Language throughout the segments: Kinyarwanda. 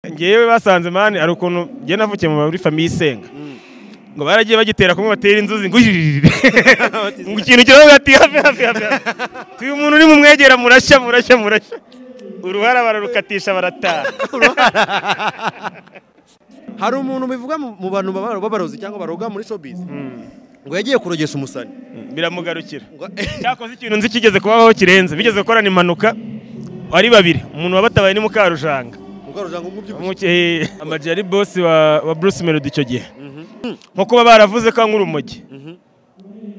ngewe basanze mani hari ukuntu njye navukiye muri famiye isenga ngo baragiye bagitera kumwe batera inzuzi ngo iriririre ngo ikintu kiravuga ati hafi hafi hafi uyu muntu uri mumwegera murashya murashya murashya uruhara bararukatisha barataha hari umuntu bivuga mu mu bantu baba- b'abarozi cyangwa baroga muri showbiz ngo yagiye kurogesha umusani biramugarukira Ngo- cyakoze ikintu nzi kigeze kubaho kirenze bigeze gukorana impanuka ari babiri umuntu wabatabaye ni mukarujanga mukarujanga umubyibushye Umuke- amajeri ari bosi wa, wa bruce melody icyo gihe nko kuba baravuze ko ankura urumogi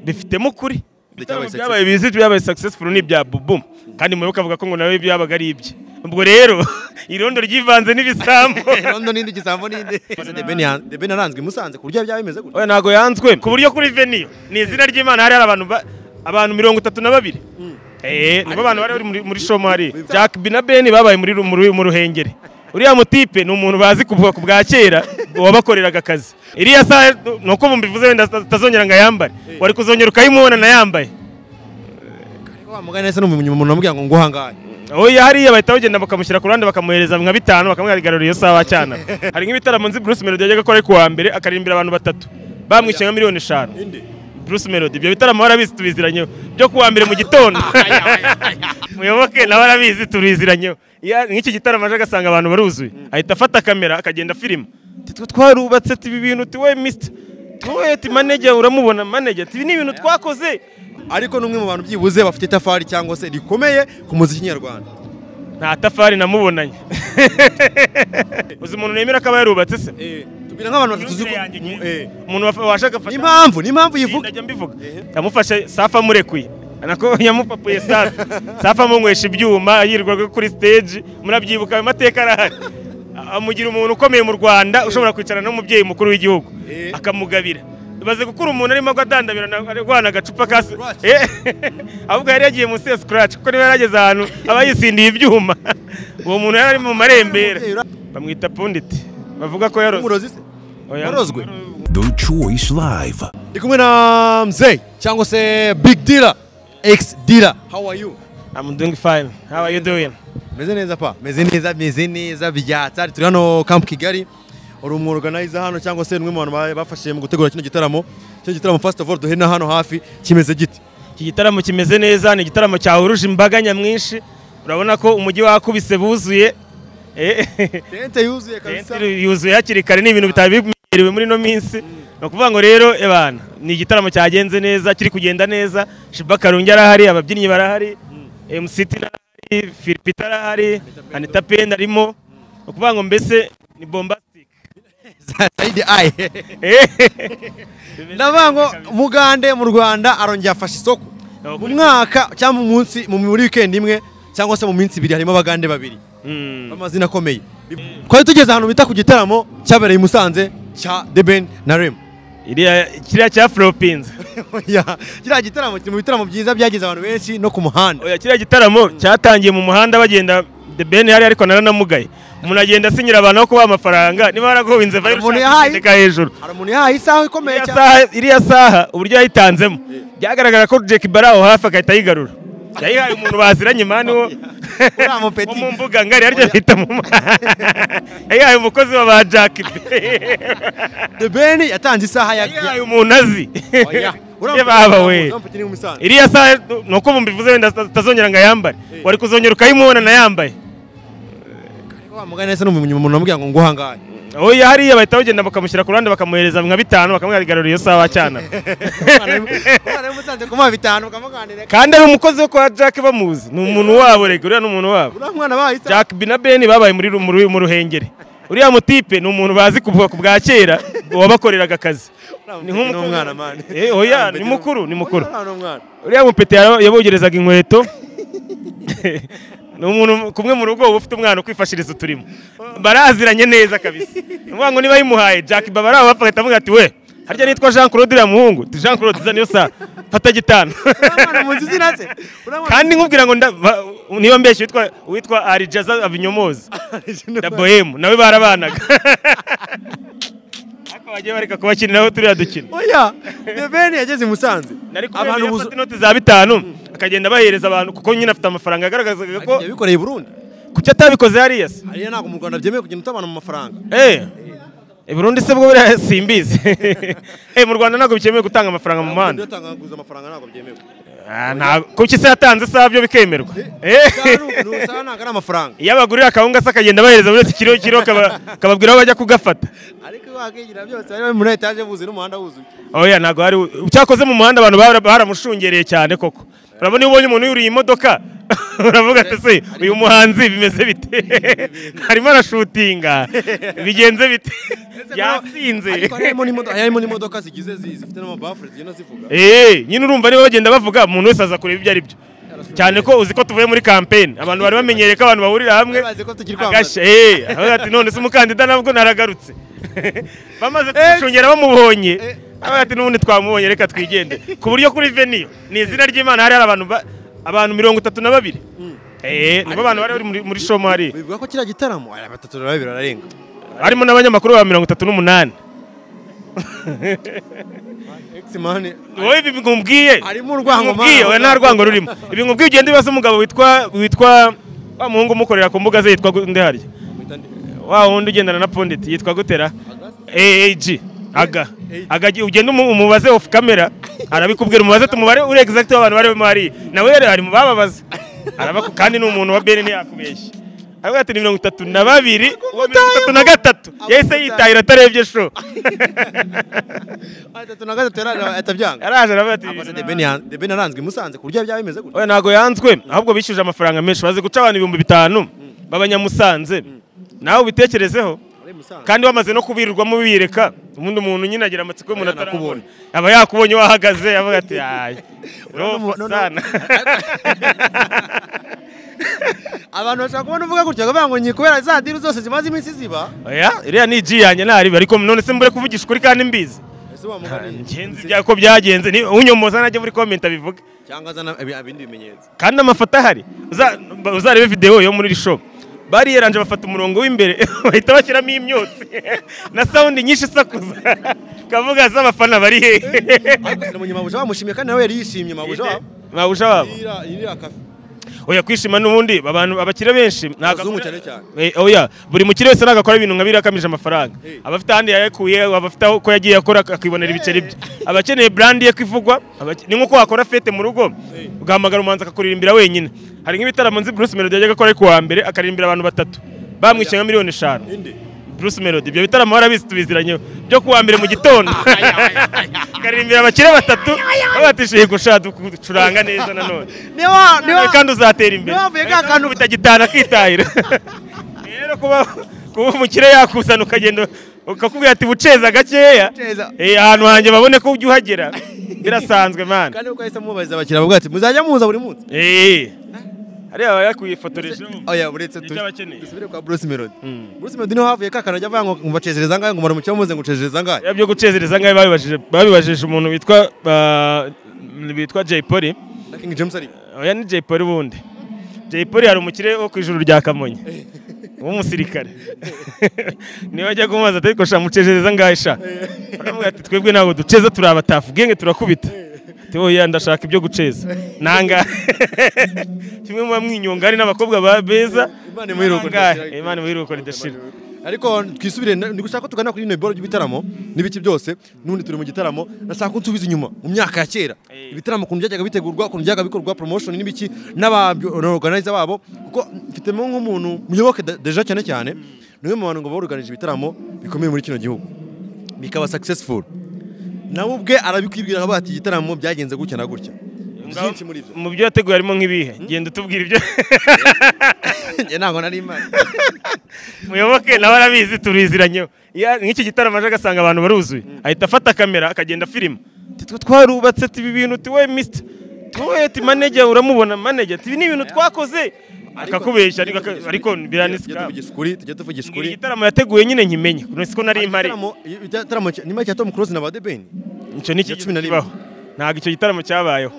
bifitemo ukuri Byabaye Ibitaramo byabaye biziti byabaye successful ni ibya bubu kandi muyoboke avuga ko ngo nawe byabaga ari ibye ubwo rero irondo ryivanze n'ibisambo rondo n'indi gisambo n'indi de ben aranzwe i musanze ku buryo byaba bimeze gutya oya ntago yanzwe ku buryo kuri veniyo ni izina ry'imana hari hari abantu ba- abantu mirongo itatu na babiri Eh, nibo bantu bari bari muri- muri shomari jack bina ben babaye muri ru- mu ru- mu ruhengeri uriya mutipe ni umuntu bazi kuvuga ku bwa kera wabakoreraga akazi iriya saha ni uko mbivuze wenda atazongera ngo ayambare wari kuzongera ukayimubona nayambaye ariko wa mugani wese ni umuntu umuntu amubwira ngo nguhangaye oya hariya bahita bagenda bakamushyira ku ruhande bakamuhereza nka bitanu bakamwigarurira iyo saha wacyana hari nk'ibitaramo nzi bruce melody yajyaga akora ari ku wa mbere akaririmbira abantu batatu bamwishyuye nka miliyoni eshanu bruce melody ibyo bitaramo barabizi tubiziranyeho byo ku wa mbere mu gitondo muyoboke nawe arabizi tubiziranyeho Iya- nk'iki gitaramo aje agasanga abantu baruzuye ahita afata kamera akagenda filima Ati, twe twarubatse tuba ibintu tuwe misita tuwe ti manager uramubona manager tubi ni ibintu twakoze ariko n'umwe mu bantu byibuze bafite itafari cyangwa se rikomeye ku muziki nyarwanda nta tafari namubonanye uzi umuntu nemera akaba yarubatse se tubwira nk'abantu batatu uzi ko Yanjye ngiye. Eh, umuntu wafa- wabasha agafata n'impamvu n'impamvu yivuga ndajya mbivuga Ehe. yamufashe safi amurekuye nako yamupapuye safi safi amunywesha ibyuma yirirwaga kuri stage murabyibuka ayo mateka arahari A- amugira umuntu ukomeye mu rwanda ushobora kwicarana n'umubyeyi mukuru w'igihugu Eh. akamugabira baze gukura umuntu arimo agwa adandabira na- arwana agacupa ka se- Scratch. Eh. ahubwo yari yagiye munsi ya scratch kuko niba yarageze ahantu aba yisindiye ibyuma uwo muntu yari ari mu marembera bamwita punditi bavuga ko yaroze umurozi se Oya. warozwe The Choice Live. ndi kumwe na mzee cyangwa se big dealer ex dealer how are you I'm doing fine. How are you doing? meze neza pa meze neza meze neza byatsa turi hano camp kigali uri umworganiza hano cyangwa se ni umwe mu bantu ba- bafashije mu gutegura kino gitaramo kino gitaramo first of all duhere na hano hafi kimeze giti Iki gitaramo kimeze neza, ni igitaramo cyahuruje imbaga nyamwinshi. Urabona ko umujyi wakubise buzuye. Eh, tente yuzuye kabisa Tenti yuzuye hakiri kare ni ibintu bitari bimenyerewe muri ino minsi. Ni ukuvuga ngo rero ebana, ni igitaramo cyagenze neza, kiri kugenda neza. Shiba Karungi arahari, ababyinnyi barahari. MC Tina arahari, Philipita arahari, Anita Penda arimo. Ni ukuvuga ngo mbese ni bombastic. sayidi ayi Eh, ndavuga ngo mugande mu rwanda arongera afasha isoko mu mwaka cyangwa mu munsi mu muri weekend imwe cyangwa se mu minsi ibiri harimo abagande babiri Mm. b'amazina akomeye twari tugeze ahantu bita ku gitaramo cyabereye i musanze cya The Ben na rem Iriya kiriya cya Flopins. Oya, kiriya gitaramo kiri mu bitaramo byiza byageze abantu benshi no ku muhanda Oya kiriya gitaramo cyatangiye mu muhanda bagenda The Ben hari ariko naranamugaye umuntu agenda asinyira abantu aho kubaha amafaranga niba waragowe inzeva Umuntu y'urushaka yahaye- akandika hejuru hari umuntu yahaye isaha ikomeye Iriya cyane saha- iriya saha uburyo yayitanzemo byagaragara ko Jack Barrow hafi agahita ayigarura yayihaye umuntu baziranye mani wo Uriya mupeti. wo mu mbuga ngari arya bita mu yayihaye umukozi wa ba Jack The Ben yatanze isaha ya yayihaye umuntu azi Oya. Uriya ye mupeti- baba uriya we mupeti ni umusanzu. iriya saha ni uko mbivuze wenda atazongera ngo ayambare wari kuzongera ukayimubona nayambaye Wa mugani wese ni umuntu umuntu amubwira ngo nguhangaye oya hariya bahita bagenda bakamushyira ku ruhande bakamuhereza nka bitanu bakamwigarurira iyo saha wacyana Umwana w'umusanzu kumuha bitanu ukamuganira kandi ari umukozi wo kwa jack bamuzi ni umuntu wabo rega uriya ni umuntu wabo uriya mwana bahaye isaha jack bina ben babaye muri ru- mu ru- mu ruhengeri uriya mutipe ni umuntu bazi kuvuga ku bwa kera wabakoreraga akazi ni nk'umukozi- n'umwana mani Eh, oya ni mukuru ni mukuru Uriya ni umwana. uriya mupete yara- yabogerezaga inkweto ni umuntu kumwe mu rugo uba ufite umwana ukwifashiriza uturimo baraziranye neza kabisa ni ukuvuga ngo niba yimuhaye jack baba ari aho bapfa avuga ati we harya nitwa jean claude uriya muhungu Uti, jean claude uza niyo saa fata gitanu Uriya mwana muzi izina se Uriya mwana- kandi nkubwira ngo nda- ba- niba mbeshya witwa witwa arijaza avinyomozi na bohemu nawe barabanaga ariko bagiye bareka kubakiniraho turiya dukino oya The Ben yageze i musanze nari kubera abantu yafata buzu inoti za bitanu akagenda abahereza abantu kuko nyine afite amafaranga yagaragazaga ko yabikoreye i burundi kuki atabikoze hariya se hariya ntabwo mu rwanda byemewe kugenda utabana mu mafaranga Eh, i Burundi se bwo buriya simbizi Eh, mu rwanda ntabwo bikemewe gutanga amafaranga mu muhanda utanga guza amafaranga ntabwo byemewe Ah, nta- kuki se yatanze isaha byo bikemerwa Eh. usanga ntabwo ari amafaranga iyo abagurira akawunga se akagenda abahereza buri wese ikiro kiro akaba- akababwira aho bajya kugafata ariko wakigira byose bari muri etaje buzuye n'umuhanda wuzuye oya ntabwo hari cyakoze mu muhanda abantu bara- baramushungereye cyane koko urabona iyo ubonye umuntu yuriye imodoka uravuga ati se uyu muhanzi bimeze bite arimo arashutinga bigenze bite yasinze ariko harimo n'imodoka harimo n'imodoka zigize zi- zifite n'amabafure zigenda zivuga Eh, nyine urumva niba bagenda bavuga umuntu wese aza kureba ibyo ari byo cyane ko uzi ko tuvuye muri kampeni abantu bari bamenyereye ko abantu bahurira hamwe Bazi ko tukiri agashya eh, aravuga ati none se umukandida nabwo naragarutse bamaze kumushungera bamubonye aravuga ati n'ubundi twamubonye reka twigende ku buryo kuri veniyo ni izina ry'imana hari hari abantu ba- abantu mirongo itatu na babiri Eh, nibo bantu bari bari muri- muri shomo hariya bivuga ko kiriya gitaramo aya batatu na babiri bararenga harimo n'abanyamakuru ba mirongo itatu n'umunani egisimani wowe ibi ngumbwiye Harimo urwango, Ngumbwiye, mana. oya nta rwango rurimo ibi ngumbwiye ugenda ubaza umugabo witwa witwa wa muhungu umukorera ku mbuga ze yitwa gute harya wa wundi ugendana na pondeti yitwa gutera aag aga aga gi- ugenda umu- umubaze off camera arabikubwira umubaze tumubare uri exact w'abantu barimo hariya nawe rero ari mu bababaza arabaku kandi ni umuntu wa bene ntiyakubeshya aravuga ati ni mirongo itatu na babiri uwo mirongo itatu na gatatu yahise yitahira atarebye show atatu na gatatu yaraje atabyanga araje aravuga ati Gusa The Ben yan- The Ben aranzwe i Musanze ku buryo byaba bimeze gutya oya ntabwo yanzwe ahubwo bishyuje amafaranga menshi bazi guca abantu ibihumbi bitanu b'abanyamusanze nawe ubitekerezeho Ari i Musanze. kandi wamaze no kubirirwamo bibireka ubundi umuntu nyine agira amatsiko y'umuntu Aba yanakubonye. atarakubona aba yakubonye wahagaze avuga ati "Ay, rofa Noneho- sana." abantu bashaka kubona uvuga gutya bakavuga ngo nyi kubera za diri zose zimaze iminsi ziba oya iriya ni iji yanjye ntariba ariko none se mbure kuvugisha ukuri kandi mbizi ese wamuganiye ngenzi byako byagenze ni- unyomoza najya muri komenti abivuge cyangwa azana ibi- ibindi bimenyetso kandi amafoto ahari uza- ba- uzarebe videwo yo muri iri shopu bari yaranje bafata umurongo w'imbere bahita bashyiramo imyotsi na sawundi nyinshi isakuza ukavuga se abafana bari hehe ariko sina munyamabuja bamushimiye kandi nawe yari yishimye mabuja wabo mabusha wabo Iriya- iriya kafe oya kwishima n'ubundi abantu abakire benshi ni Abazungu agakora- cyane cyane. Eh, oya buri mukire wese nagakora ibintu nka biriya akamije amafaranga Eh. abafite ahandi yayakuye abafite aho- ko yagiye akora akibonera ibiceri bye abakeneye brand ye kwivugwa abake- ni nko wakora fete mu rugo ugahamagara umuhanzi akakuririmbira wenyine hari nk'ibitaramo nzi Bruce Melody yajyaga akora ku wa mbere akaririmbira abantu batatu bamwishyuye nka miliyoni eshanu Bruce Melody ibyo bitaramo warabizi tubiziranyeho byo ku wa mbere mu gitondo akaririmbira abakire batatu babatishiye gushaka ducuranga neza nanone ni wa ni nawe wa kandi uzatera imbere niba wavuye ka Ariko kantu- bitagitana akitahira rero kuba kuba umukire yakuzana ukagenda ukakubwira ati buceza gakeya Buceza. Eh, ahantu hanjye babone ko ujya uhagera birasanzwe mana kandi uko yahise mubariza abakiriya bavuga ati muzajya muza buri munsi Eh. hariya baba yakwifotorejeho oya buretse Ibyo abakeneye. dusubire kwa Bruce Melody Bruce Melody niho havuye ka kantu ajya avuga ngo mubacezereza angahe ngo muramukiye muze ngo ucezereza angahe bya byo gucezereza ngaho babibajije babibajije umuntu witwa ah, witwa Jay Polly na King James ariko oya ni Jay Polly ubundi Jay Polly hari umukire wo ku ijuru rya Kamonyi w'umusirikare niba ajya kumubaza ati ariko sha mucejereza ngahe sha aravuga ati twebwe ntabwo duceza turi abatafu genge turakubita ati oya ndashaka ibyo guceza nanga kimwe mu bamwinyonga hari n'abakobwa ba beza Imana imuhiruko Nangahe? ridashira. Imana imuhiruko ridashira ariko twisubire na- ni gushaka ko tugana kuri bino biboro by'ibitaramo n'ibiki byose n'ubundi turi mu gitaramo nashaka ko unsubiza inyuma mu myaka ya kera Eh. ibitaramo ukuntu byajyaga bitegurwa ukuntu byajyaga bikorwa promotion n'ibiki n'abaorganiza babo kuko mfitemo nk'umuntu muyoboke Da- deja cyane cyane ni umwe mu bantu ngo baruganije ibitaramo bikomeye muri kino gihugu bikaba successful nawe ubwe arabikubwira avuga ati igitaramo byagenze gutya na gutya byinshi muri ibyo mu byo yateguye harimo nk'ibihe genda utubwira ibyo Njye ntabwo nari imana muyoboke nawe arabizi turiziranyeho Iyo- nk'iki gitaramo aje agasanga abantu baruzuye ahita afata kamera akagenda filima Ati, twe twarubatse ati ibi bintu tuwe misita tuwe ati manege uramubona manege ati ibi ni ibintu twakoze akakubeshya ariko aka- ariko Tujye biranisika tuvugisha ukuri tujye tuvugisha Ngira ukuri igitaramo yateguye nyine nkimenya si ko nari mpari Igitaramo- igitaramo cya- ni make ya Tom Close na ba The Ben icyo ni iki cumi na rimwe. kibaho ntabwo icyo gitaramo cyabayeho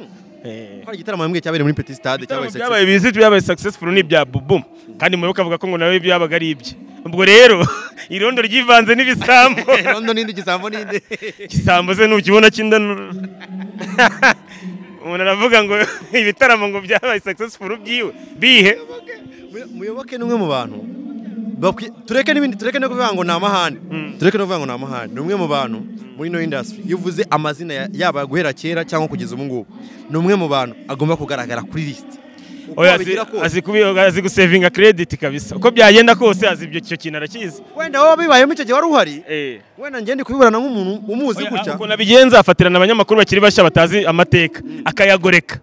Eh. hari igitaramo bamwe cyabereye muri Petit Stade cyabaye Ibitaramo success byabaye bizit byabaye successful ni ibya bubu kandi muyoboke avuga ko ngo nawe byabaga ari ibye ubwo rero irondo ryivanze n'ibisambo London n'indi gisambo n'indi igisambo se nukibona cy'indanura umuntu aravuga ngo ibitaramo ngo byabaye successful byiwe bihe muyoboke ni umwe mu bantu bakwi- tureke n'ibindi tureke no kuvuga ngo ni amahane tureke no kuvuga ngo ni amahane ni umwe mu bantu muri ino industry iyo uvuze amazina ya- yaba guhera kera cyangwa kugeza ubu ngubu ni umwe mu bantu agomba kugaragara kuri lisiti oya azi- azi kubi- azi gusevinga credit kabisa uko byagenda kose azi ibyo icyo kintu arakizi wenda wowe bibayemo icyo gihe wari uhari eh wenda ngende kubiburana nk'umuntu umuzi gutya ukuntu abigenza afatirana abanyamakuru bakiri bashya batazi amateka akayagoreka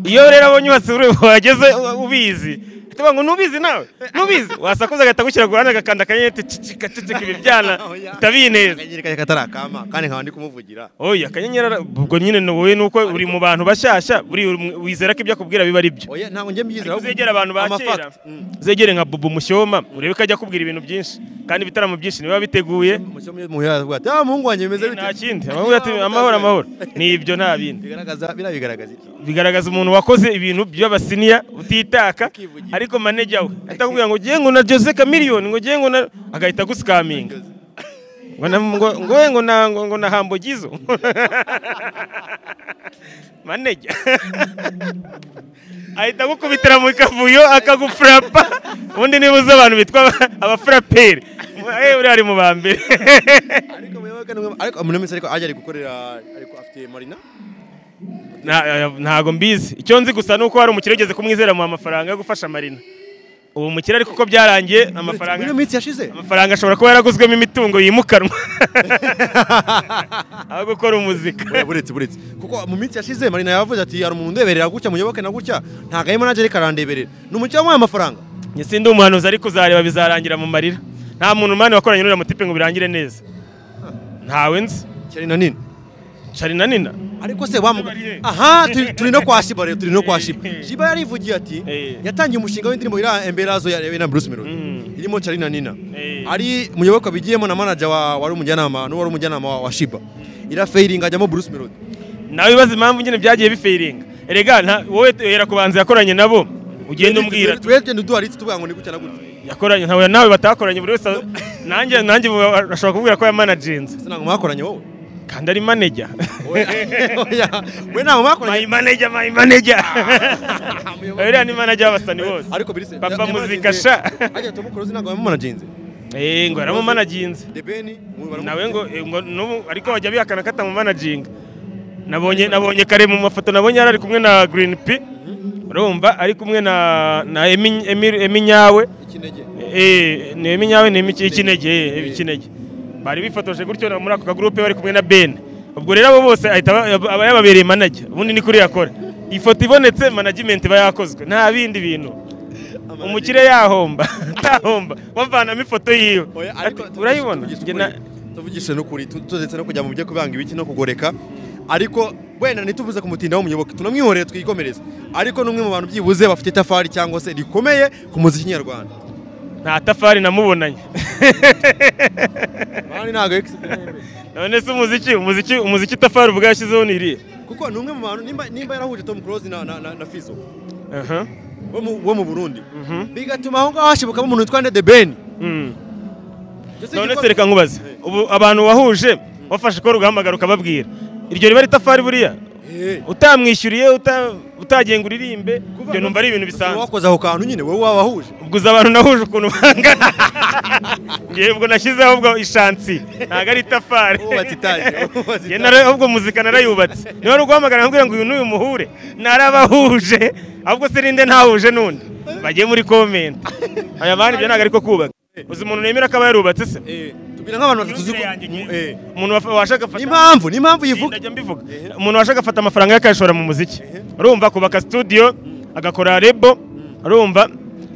iyo rero abonye wasura wageze ubizi tuba ngo nubizi nawe nubizi wasakuza agahita agushyira ku ruhande agakanda akanyenyeri cicika ibibyana utabizi neza akanyereka katari akama kandi nkaba ndi kumuvugira oya akanyenyeri ara- ubwo nyine ni wowe nuko uri mu bantu bashyashya uri mu- wizera ko ibyo akubwira biba ari byo oya ntabwo njye Ariko mbyizera ahubwo uzegera abantu ba kera amafacts. Mm. uzegere nka bubu mushyoma urebe ko ajya akubwira ibintu byinshi kandi ibitaramo byinshi niba biteguye Umucyo mu- mu bihari avuga ati ah muhungu wanjye bimeze bite nta kindi Abavuga ati, amahoro amahoro ni ibyo nta bindi bigaragaza biriya bigaragaza iki bigaragaza umuntu wakoze ibintu by'abasiniya utitaka Ukivugira. ariko maneja we ahita akubwira ngo ugiye ngo na Jose Chameleone ngo ugiye ngo na agahita agusikaminga ngo na ngo ngo we ngo na ngo, ngo na hambogizo maneja ahita agukubitira mu kavuyo akagufurapa ubundi niba uzi abantu bitwa aba- abafuraperi eh uri ari mu ba mbere ariko muyoboke ni umwe- ariko muri minsi ariko ajya ari gukorera ariko afite marina Nta- ntago mbizi icyo nzi gusa ni uko hari umukire ugeze kumwizera mu amafaranga yo gufasha marina uwo mukire ariko uko byarangiye muri amafaranga iyo minsi yashize amafaranga ashobora kuba yaraguzwemo imitungo yimukanwa aho gukora umuzika Oya, buretse buretse kuko mu minsi yashize marina yavuze ati hari umuntu undeberera gutya muyoboke na gutya ntabwo ari manager ariko arandeberera ni umukire wamuhaye amafaranga njye sindi umuhanuzi ariko uzareba bizarangira mu marira nta muntu mani wakoranye n'uriya mutipe ngo birangire neza ntawe nzi cyane na nini cari na nina ariko se wamuga Bariye. aha turi- turi no kwa shiba rero turi no kwa shiba shiba yarivugiye ati Eh. yatangiye umushinga w'indirimbo iri emberazo ya Rena Bruce Melody Mm. irimo Charina Nina Eh. ari muyoboka bigiyemo na manager wa wari umujyanama n'uwari umujyanama wa- wa shiba irafeiringa ajyamo Bruce Melody nawe bibaza impamvu nyine byagiye bifeiringa erega nta- wowe uhera ku banzi yakoranye nabo ugenda umbwira twegende duharitse tuvuga ngo ni gutya na gutya yakoranye ntawe nawe batakoranye buri wese nanjye nanjye ubu ashobora kuvuga ko yamanaginze se ntabwo mwakoranye wowe kandi ari maneja Oya, oya. we ntabwo my mwakoranye manager my manager uriya ni manager w'abasani bose ariko birise papa muzika sha ajya tumukuruzi ntabwo yamumanaginze eh ngo yaramumanaginze The Ben mu- baramu- nawe ngo eh, ngo n'ubu ariko bajya bihakana ko atamumanaginga nabonye nabonye kare mu mafoto nabonye yari ari kumwe na green p urumva ari kumwe na na Emi- Emi- emi nyawe ikinege Eh, ni iminyawe ni imiki ikinege eh, ikinege bari bifotoje gutyo na- muri ako kagurupe bari kumwe na Ben ubwo rero abo bose ahita aba aba yababereye manager ubundi ni kuri yakora iyi foto ibonetse management iba yakozwe nta bindi bintu umukire yahomba atahomba bavanamo ifoto yiwe Oya, Ati, ariko tuvugishe- urayibona tuvugishe Njye na- ukuri- tuvugishe n'ukuri tu- turetse no kujya mu byo kubanga ibiki no kugoreka ariko wenda ntituvuze kumutinda w'umuyoboke tunamwihoreye twikomereze ariko n'umwe mu bantu byibuze bafite itafari cyangwa se rikomeye ku muziki nyarwanda nta tafari namubonanye Bandi ntago ex- none se umuziki umuziki umuziki tafari ubwo yashyizeho ni irihe kuko ni umwe mu bantu nimba nimba yarahuje Tom Close na na, na, na Fizzo Aha. wo mu, wo mu Burundi Mhm. bigatuma aho ngaho hashibukamo umuntu witwa The Ben Mm. Ndetse none igikorwa- se reka nkubaze ubu abantu wahuje wafashe ko ugahamagara ukababwira iryo riba ritafari buriya Eh, utamwishyuriye uta- utagiye ngo uririmbe kuva- ibyo numva ari ibintu bisanzwe wakoze aho kantu nyine wowe wabahuje ubwo uzi abantu nahuje ukuntu bangana ngewe ubwo nashyizeho ubwo ishansi ntabwo ari itafari Wubatse itaje, wubatse Ngewe nara- ubwo muzika narayubatse niba ari uguhamagara nkubwira ngo uyu n'uyu muhure narabahuje ahubwo se ninde ntahuje n'undi bagiye muri komenti aya bandi ibyo ntabwo ariko kubaka uzi umuntu nemera ko aba yarubatse se eh tubwira nk'abantu batatu tuzi Imyumvire ko- yanjye ngiye. eh umuntu wafa- washaka ni afata- impamvu ni impamvu yivuga ndajya mbivuga umuntu washaka afata amafaranga ye akayashora mu muziki urumva kubaka studio agakora rebo urumva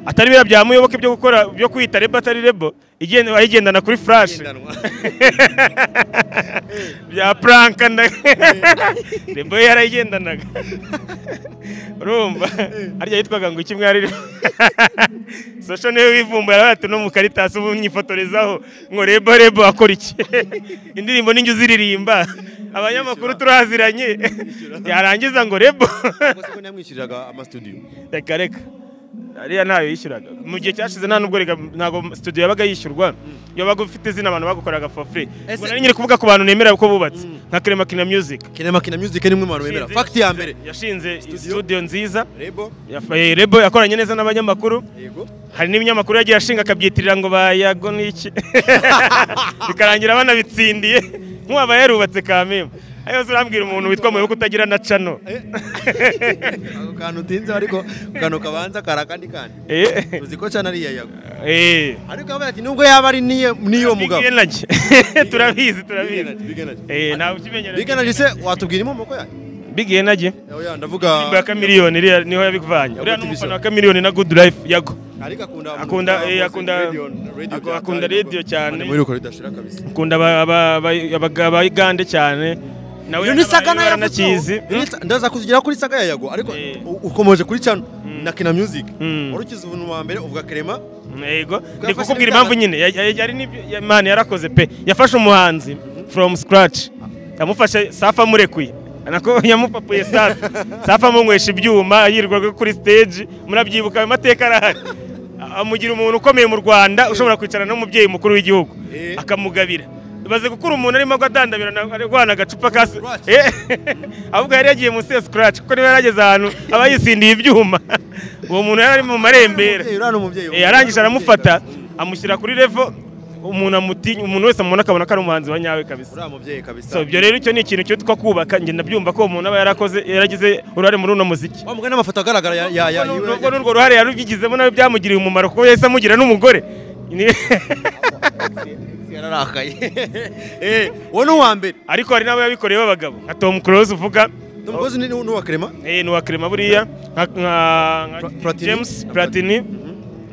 atari biriya byamuyoboka ibyo gukora byo kwita rebo atari rebo igenda ayigendana kuri flash bya pranka nda rebo ye yarayigendanaga urumva harya yitwaga ngo iki mwari sosho niwe wivumbuye aravuga ati no mu karitasi ubu mwifotorezaho ngo rebo rebo akora iki indirimbo ninjye uziririmba abanyamakuru turaziranye yarangiza ngo rebo Ubwo se ko ntiyamwishyuriraga ama studio reka reka ariya ntayo yishyuraga mu gihe cyashize nta nubwo rega- ntabwo studio yabaga yishyurwa yabaga ufite izina abantu bagukoraga for free Ese- ubwo nari nyiri kuvuga ku bantu nemera ko bubatse nka Clemakina Music kinemakina music ni mwe mu bantu bemera Yashinze- fagiti ya mbere yashinze studio nziza rebo yafaye rebo yakoranye neza n'abanyamakuru yego hari n'ibinyamakuru yagiye ashinga akabyitirira ngo bayago n'iki bikarangira banabitsindiye nk'uwaba yarubatse kamembe ayo urambwira umuntu witwa muyoboke utagira na cano ako kantu utinze ariko ako kantu kabanza kari akandi kandi Eh, uzi ko cyane ari iya yago eh. ariko abaye ati nubwo yaba ari niyo niyo mugabo Big Energy. turabizi turabizi Big Energy. eh ntawe ukimenyera Big Energy se watubwira inkomoko yayo Big Energy oya ndavuga Indirimbo ya Chameleone iriya niho yabivanye uriya ni umufana wa Chameleone na Good Life yago ariko akunda akunda eh, akunda Radio- radio ako- cyane. akunda radio cyane muri uko ridashira kabisa akunda aba- aba- aba- aba- abayigande cyane nawe iyo ni saga nayo yaranakizi ndaza kuzigera kuri saga ya yago ariko Eh. u- ukomeje kuri cano na kina music Mm. urukize ubuntu wa mbere uvuga kerema yego ni yafashe kukubwira neza. impamvu nyine ya- ya- yari n'ibyo ya- man yarakoze pe yafashe umuhanzi from scratch yamufashe safi amurekuye nako yamupapuye safi safi amunywesha ibyuma yirirwaga kuri stage murabyibuka ayo mateka arahari A- amugira umuntu ukomeye mu rwanda ushobora kwicara n'umubyeyi mukuru w'igihugu Eh. akamugabira bimaze gukura umuntu arimo agwadandabira na- arwana agacupa ka se- Scratch. Eh, ahubwo yari yagiye munsi ya scratch kuko niba yarageze ahantu aba yisindiye ibyuma uwo muntu yari ari mu marembera Umubyeyi, uriya ni umubyeyi Eh, arangije aramufata amushyira kuri revo umuntu amutinya umuntu wese amubona akabona ko ari umuhanzi wa nyawe kabisa uriya mubyeyi kabisa so ibyo rero icyo ni ikintu cyitwa kubaka njye ndabyumva ko uwo muntu aba yarakoze yaragize uruhare muri uno muziki wa mugani amafoto agaragara ya ya ya Nubwo- yiwe- nubwo n'urwo ruhare yarubigizemo nawe byamugiriye umumaro kuko yahise amugira n'umugore Ni- yararakaye eh uwo ni uwa mbere ariko hari n'abo yabikoreye b'abagabo nka tom close uvuga umugozi ni ni uwa kerema eh, ni uwa Clement buriya nka nka- nka Pla- Platini. james platini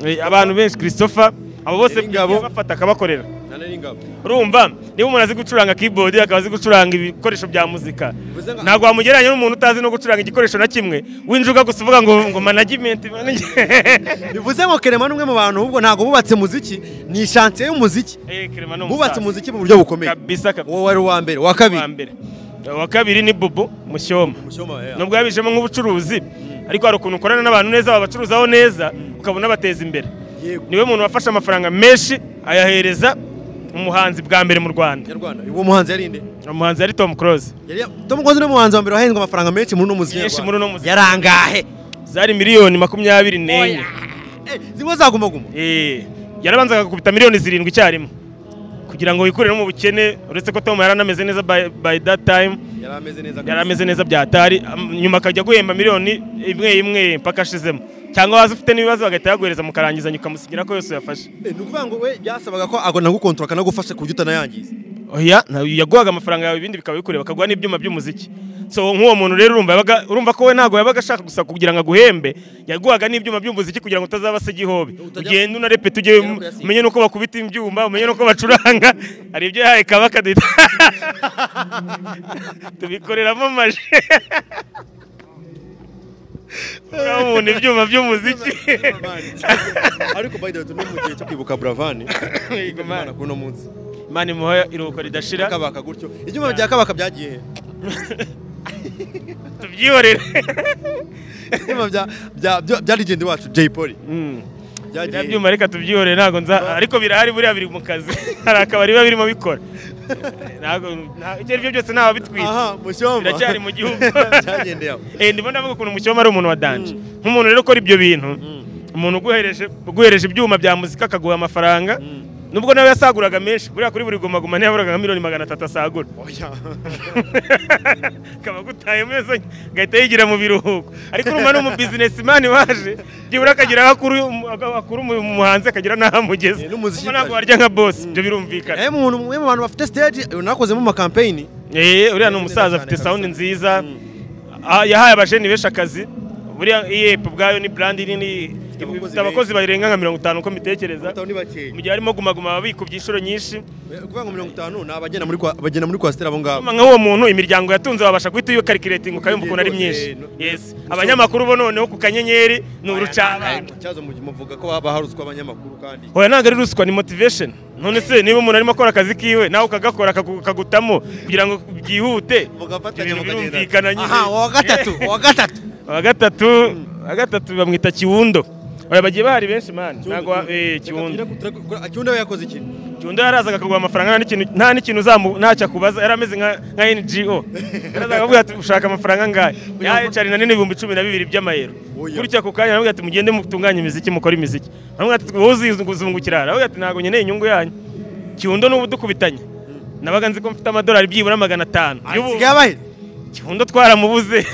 Eh, abantu benshi christopher abo bose Nyiringabo. bafata akabakorera nane n'ingabo urumva niba umuntu azi gucuranga keyboard akaba azi gucuranga ibikoresho bya muzika Bivuze nka- ntabwo wamugereranya n'umuntu utazi no gucuranga igikoresho na kimwe winjuga gusa uvuga ngo ngo management manage- bivuze ngo kerema ni umwe mu bantu ahubwo ntabwo bubatse muziki ni shansiye y'umuziki Eh, Clement ni umusaza. bubatse muziki mu buryo bukomeye kabisa kabisa wowe wari uwa mbere uwa wa kabiri mbere wa kabiri ni bubu mushyoma Mushyoma, eh. nubwo yabijemo nk'ubucuruzi ariko hari ukuntu ukorana n'abantu neza wabacuruzaho neza ukabona bateza imbere Yego. niwe muntu wafashe amafaranga menshi ayahereza umuhanzi bwa mbere mu Rwanda nyarwanda uwo muhanzi yari inde umuhanzi yari Tom Close Yari ya- Tom Close ni umuhanzi wa mbere wahembwe amafaranga menshi muri uno muziki Menshi nyarwanda. muri uno muziki. yarangahe zari miliyoni makumyabiri n'enye Eh, zimwe zagumaguma Eh, yarabanzaga gukubita miliyoni zirindwi icyarimwe kugira ngo wikurire no mu bukene uretse ko Tom yari anameze neza by, by that time yari ameze neza yari ameze neza bya atari am- nyuma akajya guhemba miliyoni imwe imwe mpaka ashizemo cyangwa waza ufite n'ibibazo bagahita yaguhereza mukarangizanya ukamusigira ko yose uyafashe Eh, ni ukuvuga ngo we byasabaga ko agona gukontorora akanagufasha ku buryo utanayangiza oya na- yaguhaga amafaranga yawe ibindi bikaba bikureba akaguha n'ibyuma by'umuziki so nk'uwo muntu rero urumva yabaga urumva ko we ntabwo yabaga ashaka gusa kugira ngo aguhembe yaguhaga n'ibyuma by'umuziki kugira ngo utazaba se igihobe Utajya- ugenda unarepeta ujye Ugera kuyasiga. umenye n'uko bakubita ibyuma umenye n'uko bacuranga hari ibyo yahaye kabaka duhita tubikoreramo maje urabona ibyuma by'umuziki ariko by the way turi mu gihe cyo kwibuka buravani Yego, man. imana kuri uno munsi imana imuha iruhuko ridashira kabaka gutyo ibyuma bya kabaka byagiye he? tubyihorere ibyuma bya bya bya- bya legend wacu Jay Polly Mm. byagiye biriya he? byuma reka tubyihorere ntabwo nza ariko birahari buriya biri mu kazi hari akabari biba birimo bikora ntabwo nta- ibyo aribyo byose ntawe bitwite aha mushyoma biracyari mu gihugu byagendeye aho Eh, ndibona avuga ukuntu mushyoma ari umuntu wa danje nk'umuntu rero ukora ibyo bintu umuntu uguhereje uguhereje ibyuma bya muzika akaguha amafaranga nubwo nawe yasaguraga menshi buriya kuri buri guma guma ntiyaburaga nka miliyoni magana atatu asagura oya akaba agutaye meza agahita yigira mu biruhuko ariko urumva ni umu bizinesimani waje byibura akagira aho akura umu- akura umu- umuhanzi akagira n'aho amugeza Eh, n'umuziki Urumva ntabwo kazi. warya nka bosi ibyo birumvikana Eh, umuntu umwe mu bantu bafite stage nakozemo amakampeyini Eh, uriya ni neza umusaza cyane afite kabisa. sawundi nziza Ah, yahaye abajeni benshi akazi buriya iyepu ubwayo ni burandi nini abakozi ifite abakozi barenga nka mirongo itanu uko mbitekereza batanu ni bakeya mu gihe harimo gumaguma ababikubye inshuro nyinshi kuvuga ngo mirongo itanu ni abagenda muri kwa- bagenda muri kwasiteri abo ngabo Nyuma nk'uwo muntu imiryango yatunze wabasha guhita uyikarikiretinga ukayumva ukuntu ari myinshi yes abanyamakuru bo noneho ku kanyenyeri ni urucabana cyazo mu gihe muvuga ko haba haruswa abanyamakuru kandi oya ntabwo ari ruswa ni motivation none se niba umuntu arimo akora akazi kiwe nawe ukagakora akagu- akagutamo kugira ngo byihute mugafatanya ibintu mukagenda birumvikana nyine aha uwa gatatu uwa gatatu wa gatatu wa gatatu bamwita kiwundo oya bagiye bahari benshi mani ntabwo wa- eh, kiwundo kiwundo we yakoze iki kiwundo yarazaga akaguha amafaranga nta n'ikintu nta n'ikintu uzamu- ntacyo akubaza yari ameze nka nka ngo yarazaga akavuga ati ushaka amafaranga angahe ya ecari na nini ibihumbi cumi na bibiri by'amayero Oya. gutya ako kanya aravuga ati mugende mutunganye imiziki mukore imiziki aravuga ati wowe uzizungukira aravuga ati ntabwo nkeneye inyungu yanyu kiwundo n'ubu dukubitanye nabaga nzi ko mfite amadolari byibura magana atanu y'ubu- asigaye abahe kiwundo twaramubuze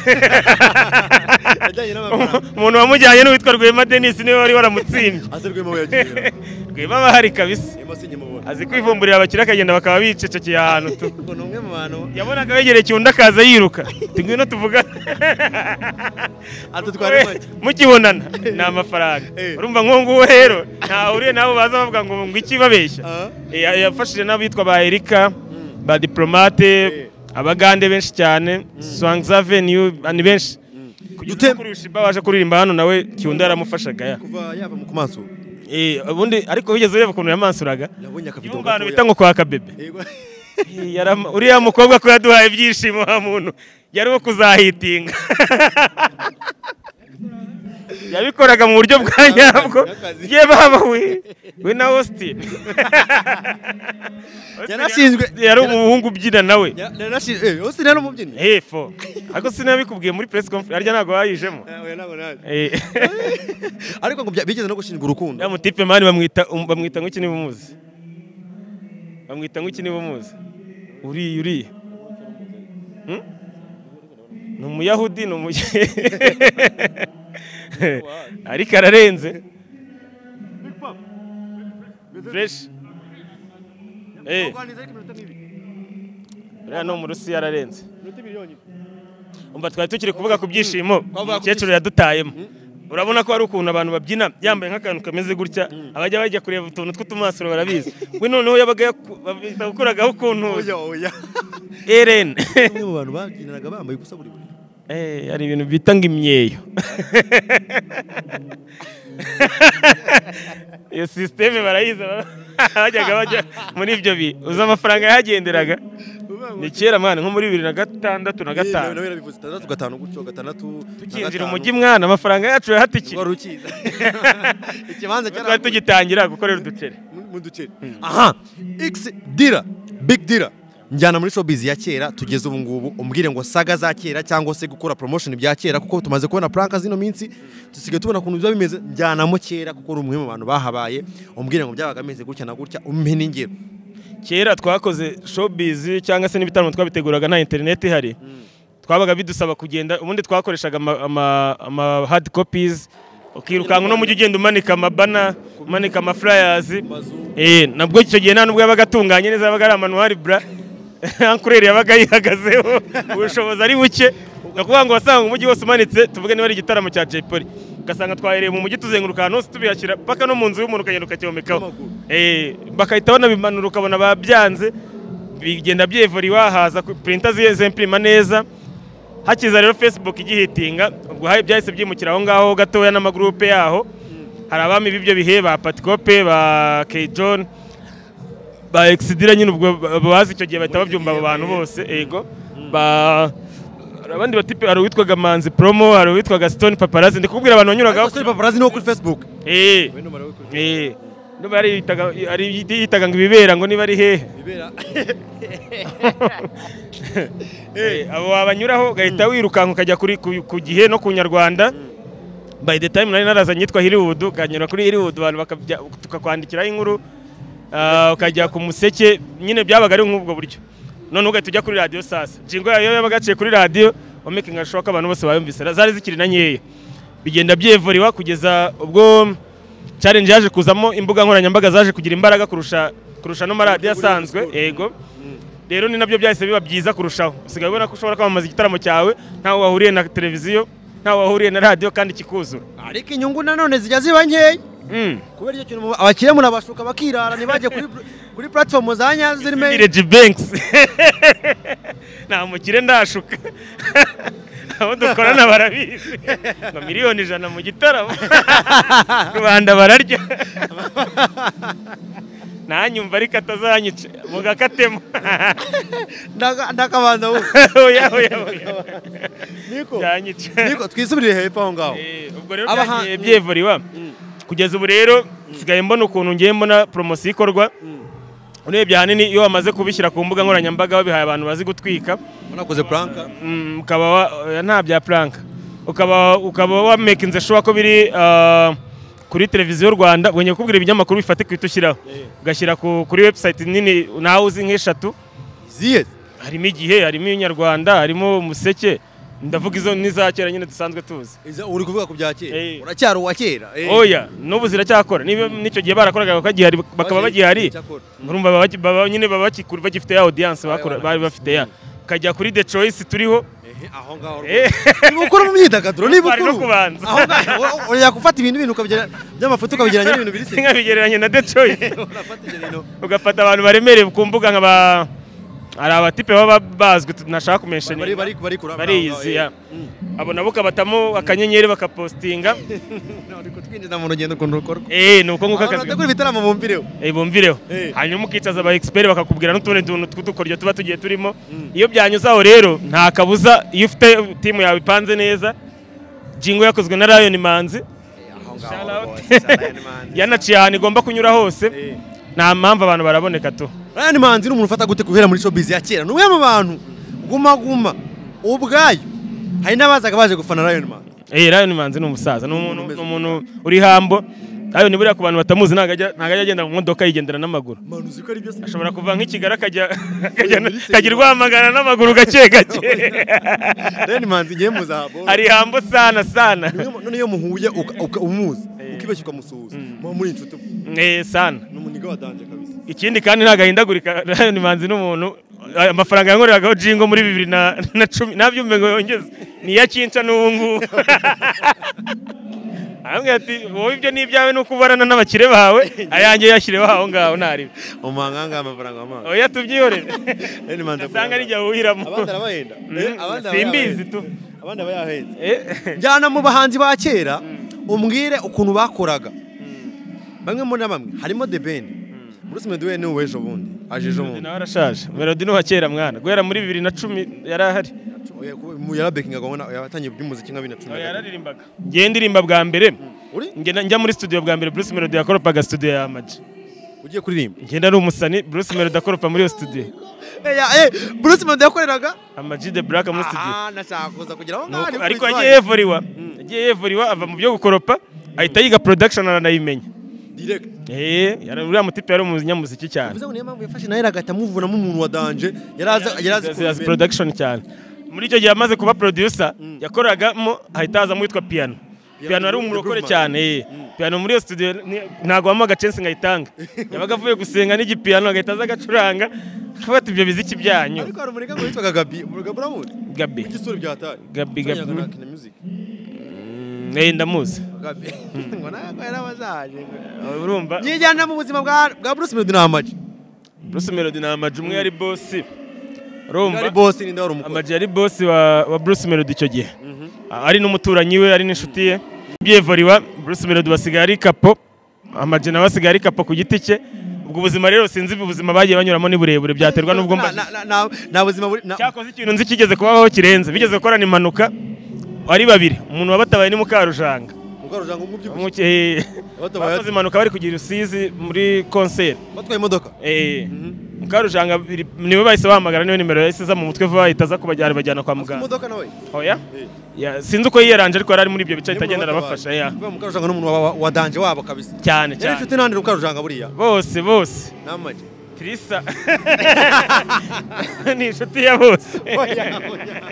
yajyanye n'amafaranga umuntu wamujyanye n'uwitwa rwema denisi niwe wari waramutsindye ase rwema we yagiye rwema aba ahari kabisa rwema sinjye mubona azi kwivumburira abakire akagenda bakaba bicecekeye ahantu tu ngo ni umwe mu bantu yabonaga wegereye kiwundo akaza yiruka tugwino tuvuga adutwara make mukibonana ni amafaranga Eh. urumva nk'uwo nguwo rero ntahuriye n'abo baza bavuga ngo ngo iki babeshya Aha. Eh, ya- yafashije n'abitwa ba erika ba diplomate abagande benshi cyane swangza venue ni benshi kugeza Dute- ubwo kuri ushiba waje kuririmba hano nawe kiwundo yaramufashaga ya kuva yava mu kumaso Eh, ubundi ariko wigeze ureba ukuntu yamansuraga Nabonye akavido yumva abantu gatoya. bita ngo kwa kabebe yego Eh, yaram- uriya mukobwa ko yaduhaye ibyishimo wa muntu yari uwo kuzahitinga yabikoraga mu buryo bwa nyabwo N'akazi. ye baba we we na austin Yarashinzwe. yari umuhungu ubyina nawe yose rero umubyinnyi hepfo ariko sinabikubwiye muri press conference harya ntabwo bayijemo Eh, ariko ngo bya- bigeze no gushinjwa urukundo ya mutipe mani bamwita um- bamwita ngo iki niba umuzi bamwita ngo iki niba umuzi uriya uriya Hmm? ni umuyahudi ni umuye ariko ararenze fresh eh uriya ni umurusiya ararenze umva twari tukiri kuvuga ku byishimo Twavuga ku umukecuru yadutayemo urabona ko hari ukuntu abantu babyina yambaye nk'akantu kameze gutya abajya bajya kureba utuntu tw'utumasuro barabizi we noneho yabaga yaku- yakuragaho ukuntu oya oya eren umwe mu bantu babyinanaga bambaye ubusa buri buri Eh, hari ibintu bita ngo imyeyo iyo sisiteme barayizi aba- bajyaga bajya muri ibyo bihe uzi amafaranga yahagenderaga ni kera mwana nko muri bibiri na gatandatu na gatanu nawe yarabivuze itandatu gatanu gutyo gatandatu na tukinjira gatanu. umujyi mwana amafaranga yacu yahatikira wari ukiza ikibanza twari cyari tugitangira gukorera uduceri mu duce aha x dira big dira njyana muri showbiz ya kera tugeze ubu ngubu umbwire ngo saga za kera cyangwa se gukora promotion bya kera kuko tumaze kubona pranka zino minsi dusigaye tubona ukuntu biba bimeze njyanamo kera kuko uri umwe mu bantu bahabaye umbwire ngo byabaga bimeze gutya na gutya umpe n'ingero kera twakoze showbiz cyangwa se n'ibitaramo twabiteguraga nta interineti ihari twabaga bidusaba kugenda ubundi twakoreshaga ama- ama ama hard copies ukirukanka uno mujyi ugenda umanika amabana umanika amafurayazi eh nabwo icyo gihe nta nubwo yabaga atunganye neza yabaga ari amanuwari bra ankureri yabaga yihagazeho ubushobozi ari buke ni ukuvuga ngo wasanga umujyi wose umanitse tuvuge niba ari igitaramo cya Jay Polly ugasanga twahereye mu mujyi tuzenguruka ahantu hose tubihashyira paka no mu nzu y'umuntu ukagenda ukacyomekaho N'amaguru. Eh, bagahita banabimanura ukabona babyanze bigenda byevura iwahaza ku- printer ziye zempirima neza hakiza rero facebook igihitinga ubwo haye byahise byimukira aho ngaho gatoya n'amagurupe yaho hari abami b'ibyo bihe ba patikope ba kejon ba exidira nyine ubwo ba- bazi icyo gihe bahita babyumva abo bantu bose ego ba hari abandi batipe hari uwitwaga manzi promo hari uwitwaga stone paparazi ndikubwira abantu banyuragaho Ariko Sony paparazzi niwo kuri facebook Eh. Eh, niba yari yitaga- yari yitaga ngo ibibera ngo niba ari hehe bibera Eh, abo wabanyuraho ugahita wirukanka ukajya kuri ku- ku gihe no ku nyarwanda by the time nari narazanye yitwa Hollywood ukanyura kuri Hollywood abantu bakabya- tukakwandikiraho inkuru ah, ukajya ku museke nyine byabaga ari nk'ubwo buryo none ugahita ujya kuri radiyo sasa jingo yayo yabaga yaciye kuri radiyo omekinga shoka abantu bose bayumvise Na- zari zikiri na nkeya bigenda byevuriwa kugeza ubwo challenge yaje kuzamo imbuga nkoranyambaga zaje kugira imbaraga kurusha kurusha n'amaradiyo asanzwe yego rero ni nabyo byahise biba byiza kurushaho usigaye ubona ko ushobora kwamamaza igitaramo cyawe ntawe wahuriye na televiziyo ntawe wahuriye na radiyo kandi kikuzura ariko inyungu nanone zijya ziba nkeya Mm. kubera icyo kintu abakire murabashuka bakirara ntibajye kuri kuri platform za nyazo zirimo Ni Reggie Banks nta mukire ndashuka abo dukorana barabizi ngo miliyoni ijana mu gitaramo rubanda bararya ntanyumva ariko atazanyica mugakatemo Ndaka- ndakabanza wowe oya oya oya niko byanyica niko twisubirire hepfo aho ngaho Eh, ubwo rero Abahan- byagiye byevuriwa kugeza ubu rero nsigaye mbona ukuntu ngiye mbona poromosiyo ikorwa urebye ahanini iyo wamaze kubishyira ku mbuga nkoranyambaga wabihaye abantu bazi gutwika wanakoze puranka mm, ukaba wa- oya, nta bya plank ukaba ukaba wamekinze shuwa ko biri ah, kuri televiziyo rwanda ubwo ngiye kukubwira ibinyamakuru bifatika uhita ushyiraho ugashyira ku- kuri website nini nawe uzi nk'eshatu ziye harimo igihe harimo inyarwanda harimo umuseke ndavuga izo n'iza kera nyine dusanzwe tuzi uri kuvuga ku bya kera Eh. uracyari uwa kera eh. oya n'ubu ziracyakora niba n'icyo gihe barakoraga bakagihari bakaba bagihari Icyakora. murumva baba baki- baba nyine baba bakikuru- bagifite ya audience bakora- bari bafite ya ukajya kuri the choice turiho Ehe, aho ngaho Eh. rwose. Ni ukuri mu myidagaduro ni Twari no bukuru kubanza. aho ngaho uriya gufata ibintu ibintu ukabigira by'amafoto ukabigeranya n'ibintu biri seri nkabigereranya na the choice urafata ibintu ugafata abantu baremereye ku mbuga nka ba hari abatipe baba bazwi tunashaka kumensheni bari bari bari kuraba bariyizi ya abo nabo ukabatamo akanyenyeri bakapostinga none ko twinjiza mu rugendo ukuntu rukorwa eee ni uko nguko abantu akazi bategura ibitaramo bumvireho Eh, bumvireho Eh. hanyuma ukicaza aba expert bakakubwira n'utundi tuntu tw'udukoryo tuba tugiye turimo iyo byanyuze aho rero nta kabuza iyo ufite timu yawe ipanze neza jingo yakozwe na Lion Manzi Shout out. yanaciye ahantu igomba kunyura hose nta mpamvu abantu baraboneka tu Ryan Manzi ni umuntu ufata gute guhera muri showbiz ya kera ni umwe mu bantu guma guma ubwayo hari n'abazaga baje gufana Ryan Manzi Eh, Lion Manzi ni umusaza, ni umuntu Umeze ni umuntu uri hambo. Lion buriya ku bantu batamuzi ntago ajya ntago ajya agenda mu modoka yigendera n'amaguru. manu uzi ko ari byo se Ashobora kuva nk'Ikigali akajya akajya akagira urwamagana n'amaguru gake gake. Ryan Manzi ngiye muzahabo Ari hambo sana sana. Niyo- none iyo muhuye uka- uka- umuzi ukibeshya ukamusuhuza muba muri inshuti Eh, sana. ni umuniga wa danje kabisa Ikindi kandi ntago ahindagurika Lion Manzi n'umuntu Ay, amafaranga yankoreragaho Jingo muri bibiri na na cumi nabyumve ngo yongeze ni iya kinca n'ubu ngubu arambwira ati wowe ibyo ni ibyawe ni uko ubarana n'abakire bawe ayanjye yashyireho aho ngaho ntaribe umanganga amafaranga amazi oya tubyihorere Ryan Manzi usanga ari akorera- jya wuhiramo abandi arabahenda Eh, abandi aba simbizi yahenda. tu abandi aba yahenda Eh, njyana mu bahanzi ba kera umbwire ukuntu bakoraga bamwe muri na bamwe harimo The Ben Bruce Melody ni uwejo bundi aje ejo bundi nawe arashaje melodi ni uwa kera mwana guhera muri bibiri na cumi yari ahari Oya, kuba- mu yarabekingaga ubona yatangiye iby'umuziki nka bibiri na cumi na gatatu. yararirimbaga ngewe ndirimba bwa mbere uri njye na- njya muri studio bwa mbere Bruce Melody yakoropaga studio ya Amaji ugiye kuririmba ngenda ari umusani Bruce Melody akoropa muri iyo studio Eya, eh, Bruce Melody yakoreraga Amaji the Black muri studio aha nashaka kuza kugira aho Ni ngaho uko- ari ariko kuri yagiye Twine. yevuriwa yagiye yevuriwa ava mu byo gukoropa ahita yiga production aranayimenya direct eh yari- uriya mutipe yari umunyamuziki cyane bivuze ngo niyo mpamvu yafashe nawe agahita amuvunamo umuntu wa danje yari azi yari azi As- as production cyane muri icyo gihe amaze kuba producer yakoragamo hahita hazamo uwitwa piano piano ari the umurokore Groove Man. cyane eh. piano muri iyo studio ni- ntabwo wampa agacensi nkayitanga yabaga avuye gusenga n'igipiano agahita aza agacuranga afata ibyo biziki byanyu ariko hari umurika ngo witwaga Gabi Gabi uramuzi gabi igisura byataye Gabi, Gabi. Yatanyaga na Kina Music. Mm, eh, ndamuzi Gabi ngo ntabwo yari abazaje urumva nyijyana mu buzima bwa bwa Bruce Melody ni amaji Bruce Melody ni Ama G, umwe yari bosi ari urumva boss ninde wari umukobwa Ama G yari bosi wa, wa Bruce Melody icyo gihe ari n'umuturanyi we ari n'inshuti ye byevuriwa Bruce Melody basigaye ari kapo Ama G nawe asigaye ari kapo ku giti cye ubwo buzima rero sinzi ubuzima bagiye banyuramo ni burebure byaterwa n'ubwo mba Na- na- na- nta buzima buri na- cyakoze ikintu nzi kigeze kubaho kirenze bigeze gukorana impanuka ari babiri umuntu wabatabaye ni Mukarujanga mukarujanga umubyibushye Umuke- Abatabaye- bakoze impanuka bari kugira rusizi muri konseri batwaye imodoka Eh, Mukarujanga biri- niwe bahise bahamagara niwe nimero yahise iza mu mutwe vuba bahita aza kubajyana bajyana kwa muganga imodoka nawe oya Ya, sinzi uko yiyaranje ariko yari ari muri ibyo bice ahita agenda arabafasha ya. mukarujanga ni umuntu wa- wa- wa danje wabo kabisa cyane yari cyane inshuti nandi mukarujanga buriya bose bose ni amaji Trisa ni inshuti ya bose Oya, oya.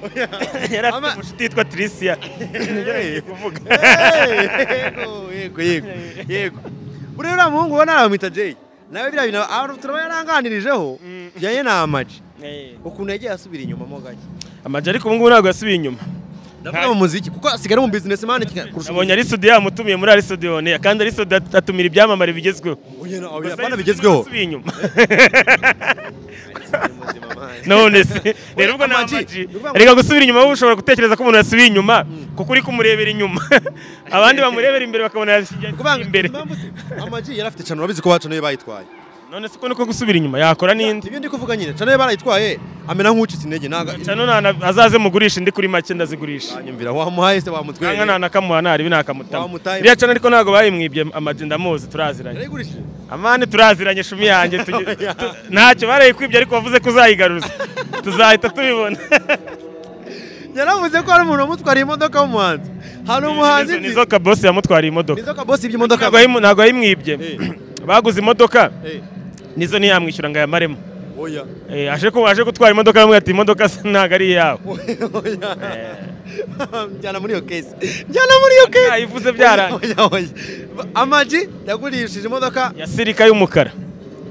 Oya. yari Ama- afite inshuti yitwa Trisia Hey. kuvuga Hey, yego yego yego buriya uriya muhungu ubona aramwita jay nawe biriya bintu aba- turaba yaranganirijeho bijyanye na amaji ukuntu yagiye asubira inyuma mo gake amajya ariko ubu ngubu ntabwo yasubiye inyuma ndavuga mu muziki kuko asigaye ari mu business man kurusha nabonye ari studio yamutumiye muri ari studio one kandi ari studio at- atumira ibyamamare bigezweho Oya, na- Gusa oya, bana yasubiye bigezweho yasubiye inyuma none se rero ubwo nta Ama G, maji ni ukuvuga ngo- reka gusubira inyuma wowe ushobora gutekereza ko umuntu yasubiye inyuma kuko uri kumurebera inyuma abandi bamurebera imbere bakabona yashyigiye Kuvanga imbere Impamvu se, Ama G yari afite cano urabizi ko bacu niyo bayitwaye none se ko niko gusubira inyuma yakora n'indi ibyo ndi kuvuga nyine cane barayitwaye amena nk'ucitse intege ntago cyane nana- azaze mugurisha indi kuri make ndazigurisha nyumvira wamuhaye se nanga wamutwereye nta nakamuha naribi nakamutama Wamutaye. iriya cyane ariko ntabwo bayimwibye amagi ndamuzi turaziranye yarayigurishije amani turaziranye shumi yanjye tugi- tu- ntacyo barayikwibye ariko wavuze ko uzayigaruza tuzahita tubibona yaravuze ko hari umuntu wamutwariye imodoka w'umuhanzi hari umuhanzi Nizo- nzi nizo kabosi yamutwariye imodoka nizo kabosi iby'imodoka ntabwo yayimu- ntabwo yayimwibye Eh. baguze imodoka Eh, nizo ntiyamwishyura ngo ayamaremo oya Eh, aje ko aje gutwara imodoka bamwe ati imodoka se ntabwo ari iyawe oya njyana muri iyo kesi njyana muri iyo kesi Yayivuze byarangiye. Oya, oya. amaji yagurishije imodoka ya sirika y'umukara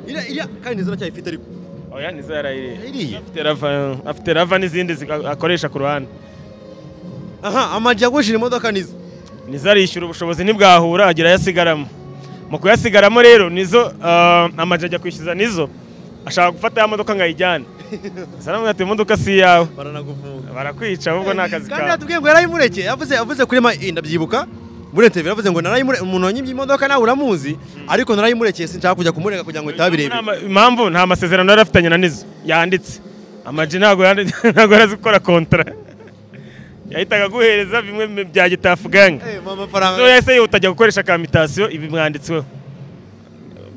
iriya iriya kandi ziracyayifite ariko oya nizo yarayiriye iriya afite rava afite rava n'izindi zi- akoresha ku ruhande aha amaji yagurishije imodoka nizo nizo arishyura ubushobozi ntibwahura agira ayasigaramo mu kuyasigaramo rero nizo ah, amajwi ajya kwishyuza nizo ashaka gufata ya modoka ngo ayijyane zaramubwira ati imodoka si iyawe baranagufunga barakwica ahubwo ni akazi kandi kawe yatubwiye ngo yarayimureke yavuze yavuze kuri ma ndabyibuka muri interview yavuze ngo narayimure umuntu wanyimye imodoka nawe uramuzi ariko narayimurekeye sinshaka kujya kumurega kugira ngo bitabe birebire Nta ma- impamvu nta masezerano yari afitanye na nizo yanditse amajwi ntabwo yandi- ntabwo yari azi gukora kontara yahitaga aguhereza bimwe mu bya gitafu ganga Eh, mpa amafaranga so yahise yihuta ajya gukoresha kamitasiyo ibi mwanditsweho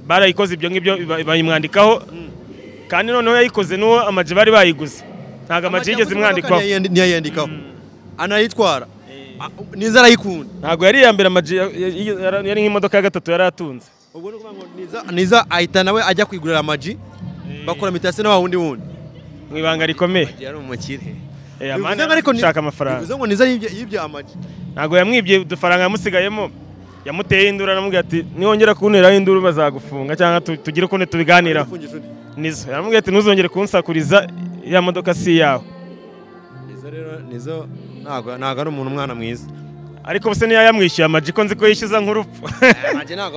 barayikoze ibyo ngibyo ba- bayimwandikaho kandi noneho yayikoze n'uwo amaji bari bayiguze ntabwo amaji yigeze imwandikwaho Ntiyayandi- ntiyayandikaho anayitwara A- niza arayikunda ntabwo yari iya mbere amaji ya- ya- yari yari nk'imodoka ya gatatu yari atunze ubwo ni ukuvuga ngo niza niza ahita nawe ajya kwigurira amaji bakora mitasi na wa wundi wundi mu ibanga rikomeye yari umukire Eh, Bivuze amani ngo ariko ni- arashaka amafaranga. bivuze ngo niza yibye- yibye amaji ntabwo yamwibye udufaranga yamusigayemo yamuteye induru aramubwira ati niwongera kunteraho induru bazagufunga cyangwa tu- tugire ukuntu tubiganiraho Yifungije undi. nizo yaramubwira ati ntuzongere kunsakuriza ya modoka si iyawe niza rero niza ntago ntago ari umuntu umwana mwiza ariko ubuse niyo yamwishyuye amaji ko nzi ko yishyuza nk'urupfu amaji ntago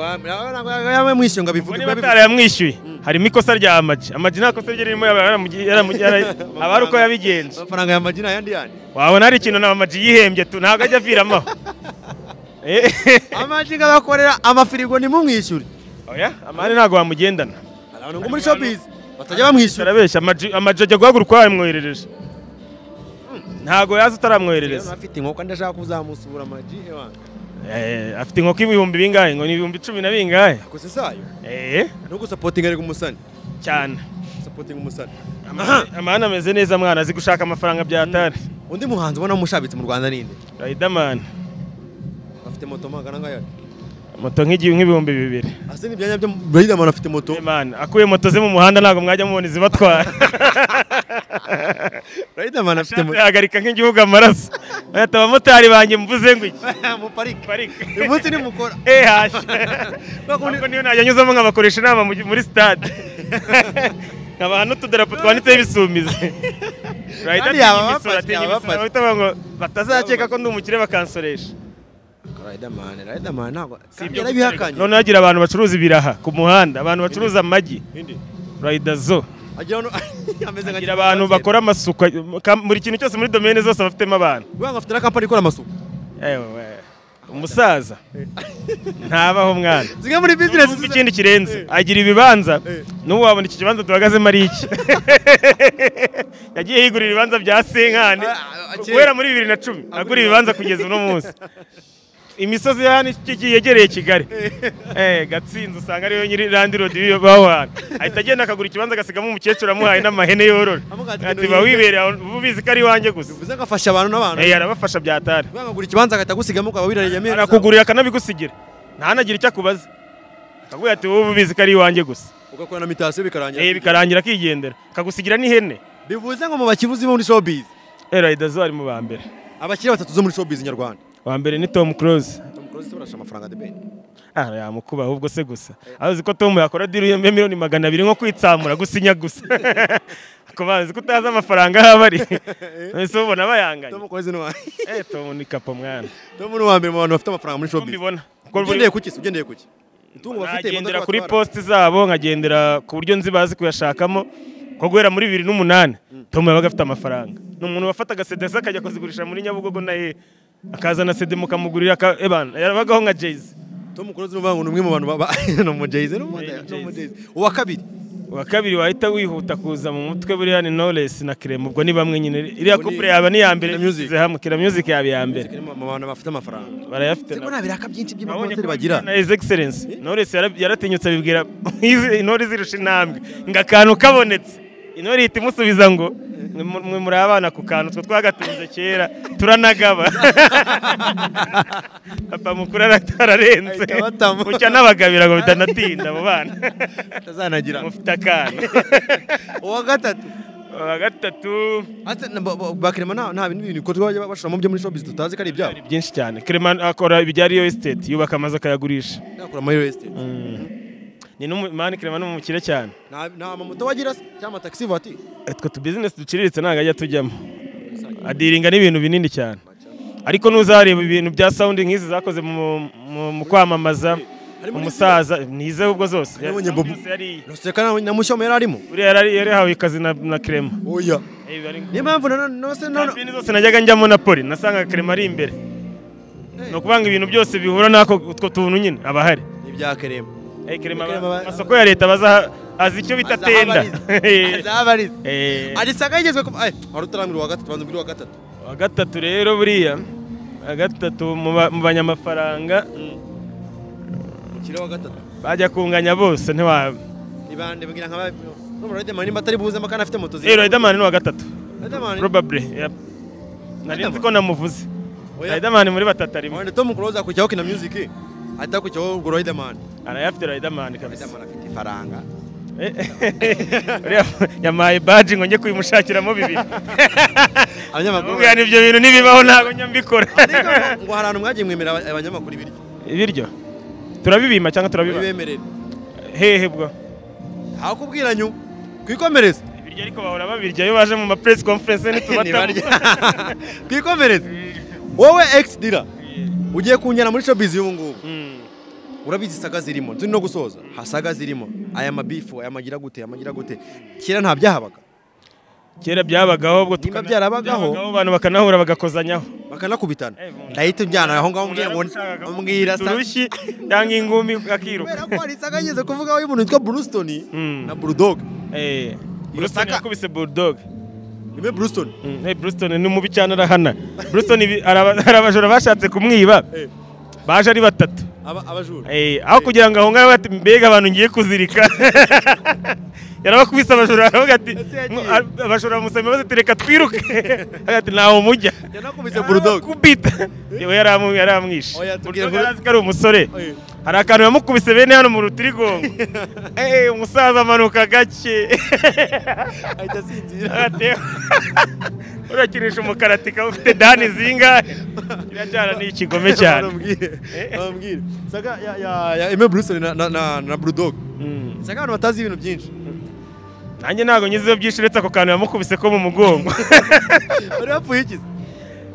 yamwishyuye ngo abivuge Ubwo niba yarayamwishyuye harimo ikosa rya amaji amaji nta kosa rye ririmo yaba yaramugi- yaramugi- yara- aba ari uko yabigenje amafaranga ya maji ni ayandi yandi wabona hari ikintu na amaji yihembye tu ntabwo ajya aviramaho Eh, amaji nk'abakorera amafirigo nimumwishyure oya amahane ntabwo wamugendana hari abantu ngo muri shopizi batajya bamwishyura arabeshya amaji amaji ajya guhaguruka wayamwoherereje ntabwo yaza utaramwoherereza afite inkoko ndashaka kuzamusura amaji ewana Eh, afite inkoko ibihumbi bingahe ngo ni ibihumbi icumi na bingahe gusa isayo Eh, no gusapotinga ari umusani cyane sapotinga umusani amahane ameze neza mwana azi gushaka amafaranga byatari undi muhanzi ubona mushabitse mu rwanda ninde rayidamani afite moto magana ngaya moto nk'igi- nk'ibihumbi bibiri ase ni ibyanya byo Riderman afite moto Imana akuye moto ze mu muhanda ntabwo mwajya mubona izibatwara Riderman afite moto zihagarika nk'igihugu amaraso bahita abamotari banjye mvuze ngo iki mu parike parike uyu munsi nimukora eh hash ntabwo niyo najya nyuzamo nkabakoresha inama mu- muri stade nkabaha n'utudarapo twanditseho ibisumizi Rider Kandi atinya imisoro, yaba abafashe, atinya yaba imisoro, abafashe. bahita bavuga ngo batazakeka ko ndi umukire bakansoresha Riderman Riderman ntabwo Si ibyo yarabihakanye noneho agira abantu bacuruza ibiraha ku muhanda abantu bacuruza amagi ridazo agira hano ameze nka agira abantu bakora amasuku ka- buri kintu cyose muri domene zose bafitemo abantu Bwana afite na kampani ikora amasuku. Ewe, umusaza ntabaho mwana Zimwe muri business Numva ikindi kirenze agira ibibanza Eh. n'ubu wabona iki kibanza duhagazemo ari iki yagiye yigurira ibibanza bya senkani Ah, ah, guhera kera. muri bibiri na cumi agura Agura ibibanza kugeza uno munsi imisozi ya hano iki- yegereye kigali Eh, gatsinzi usanga ariyo nyiri landi rodi b'iyo baho hantu ahita agenda akagura ikibanza agasigamo umukecuru amuhaye n'amahene yorora Amugira ati, ati "Ngwino bawibereye aho, uba ubizi ko ari iwanjye gusa bivuze ngo afasha abantu n'abantu. Eh, arabafasha byatari Bwana agura ikibanza agahita agusigamo ukaba wirariye amezi. arakugurira akanabigusigira ntanagira icyo akubaza akakubwira ati wowe ubizi ko ari iwanjye gusa ugakora na mitasiyo bikarangira. Eh, bikarangira akigendera akagusigira n'ihene Bivuze ngo mu bakivuzi bo muri showbiz. erayidazo ari mu ba mbere Abakiri batatu zo muri showbiz nyarwanda. wa mbere ni tom close Tom Close barasha amafaranga de ben. ah yamukuba ahubwo se gusa azi ko tom yakora diri ya miliyoni magana abiri nko kwitsamura gusinya gusa ako bazi ko utazi amafaranga aho aba ari ese ubona bayanganye Tom Close ni wa. eh tom ni kapo mwana Tom ni wa mbere mu bantu bafite amafaranga muri ko showbiz. mbibona Ko Ugendeye kuki? se? Ugendeye kuki? Itungo bafite nagendera imodoka kuri batwara. posti zabo nkagendera ku buryo nzi bazi kuyashakamo ko guhera muri bibiri n'umunani tom yabaga afite amafaranga ni umuntu wafataga sede ze akajya kuzigurisha muri nyabugogo na he akazana sede mukamugurira aka- ebana yarabagaho nka jayz tom close n'uvuga ngo ni umwe mu bantu baba ni umujyayizi ni umujyayizi uwa kabiri uwa kabiri wahita wihuta kuza mu mutwe buriya ni Knowless na Clem ubwo ni bamwe nyine iriya couple yaba ni iya mbere Kina Music. ishyize hamwe kira music yaba iya mbere ni mu bantu bafite amafaranga barayafite siko nabo. nta biraka byinshi Nabonye by'amakonseri ko bagira na His Excellency Knowless yara- yaratinyutse abibwira izi- intore zirusha intambwe ngo akantu kabonetse intore ihita imusubiza ngo "Mwe- mwe muri abana ku kantu twe twagatunze kera turanagaba papa mukuru aratararenze Ahita abatama. bucya n'abagabira ngo bitanatinda abo bana atazanagira mufite akantu uwa gatatu uwa gatatu Ate na- ba- ba- bakirema nta nta bintu bintu bikorwa bajya bashoramo byo muri showbiz tutazi ko ari ibyabo ni byinshi cyane Clement akora ibijya real estate yubaka amazu akayagurisha yakora muri estate ni n'umumani Clement ni umukire cyane nta nta amamoto bagira se cyangwa taxi voiture utwo tu business duciriritse ntabwo ajya tujyamo adiringa n'ibintu binini cyane ariko n'uzareba ibintu bya sound nk'izi zakoze mu, mu, mu kwamamaza umusaza nize ubwo zose Nabonye Bobo. Yose yari- ruseka na- na mushyomo yari arimo uriya yari yarahawe ikazi na, na Clement oya Eh, bari- niyo mpamvu na none no se none Kampini zose najyaga njyamo na poli nasangaga Clement ari imbere ni ukuvuga ngo ibintu byose bihura n'ako utwo tuntu nyine aba ahari ibya kerema Eh, Clement Clement aba- aba- amasoko ya leta baza azi icyo bita tenda azabariza Eh. arisanga yigezwe ku ay wari utarambwira uwa gatatu banza umbwire uwa gatatu Wa gatatu rero buriya wa gatatu mu ba- mu banyamafaranga ukiri uwa gatatu bajya kunganya bose ntiwaba ni bande mbwira nka ba- n'ubu Riderman nimba atari buzemo kandi afite moto rero ziri Riderman ni uwa gatatu Riderman probably yep. nari nzi ko namuvuze Oya. Riderman muri batatu arimo wenda Tom Close akurikiyeho Kina Music ahita akurikiyeho ubwo Riderman arayafite Riderman kabisa Riderman afite ifaranga Eh, uriya yamaye baji ngo njye kuyimushakiramo bibiri abanyamakuru Amubwira nti ibyo bintu ntibibaho ntabwo njya mbikora Ariko ngo- ngo hari ahantu mwagiye mwemera aba- abanyamakuru ibiryo ibiryo turabibima cyangwa turabiba bibemerera hehe bwo aho kubwira nyu kwikomereza ibiryo ariko bahora babirya iyo baje mu ma press conference Ntibarya. n'itubatamo kwikomereza wowe ex dira ugiye kunjyana muri showbiz y'ubu ngubu urabizi saga zirimo turi no gusoza ha saga zirimo aya mabifu aya magira gute aya magira gute kera nta byahabaga kera byabagaho ubwo Nimba tukana- byarabagaho. abantu bakanahura bagakozanyaho bakanakubitana Eh, umuntu- ndahita njyana aho ngaho mbwira ngo mbwira sa urushyi cyangwa ingumi kubera akiruka ko hari saga ngeze kuvugaho y'umuntu witwa Brewston Mm. na Bulldog Eh, Iyo Brewston saka- yakubise bulldog nime Brewston Mm, eh, Brewston ni mubi cyane arahana Brewston ibi- hari aba- hari abajura bashatse kumwiba Eh. baje ari batatu aba- abajura Eh, aho kugira ngo ahungare bati mbega abantu ngiye kuzirika yarabakubise abajura aravuga ati Ese yagiye. "Mwa- ab- abajura bamusabye imbabazi ati reka twiruke agati ntaho mujya yanakubise Bulldog kubita yewe yaramu- yaramwishe Oya, tubwire Bulldog nkuru. yarazi ko ari umusore Oya. hari akantu yamukubise bene hano mu rutirigongo Eh, umusaza amanuka gake ahita asinzira Ate- urakinisha umukaratika ufite dani zingahe kiriya cyana ni ikigome cyane Bamubwire- Eh. bamubwire saga ya ya- ya Aime Brewston na- na na na Bulldog Mm. saga abantu batazi ibintu byinshi nanjye ntabwo nyizeho byinshi uretse ako kantu yamukubise ko mu mugongo bari bapfuye ikizi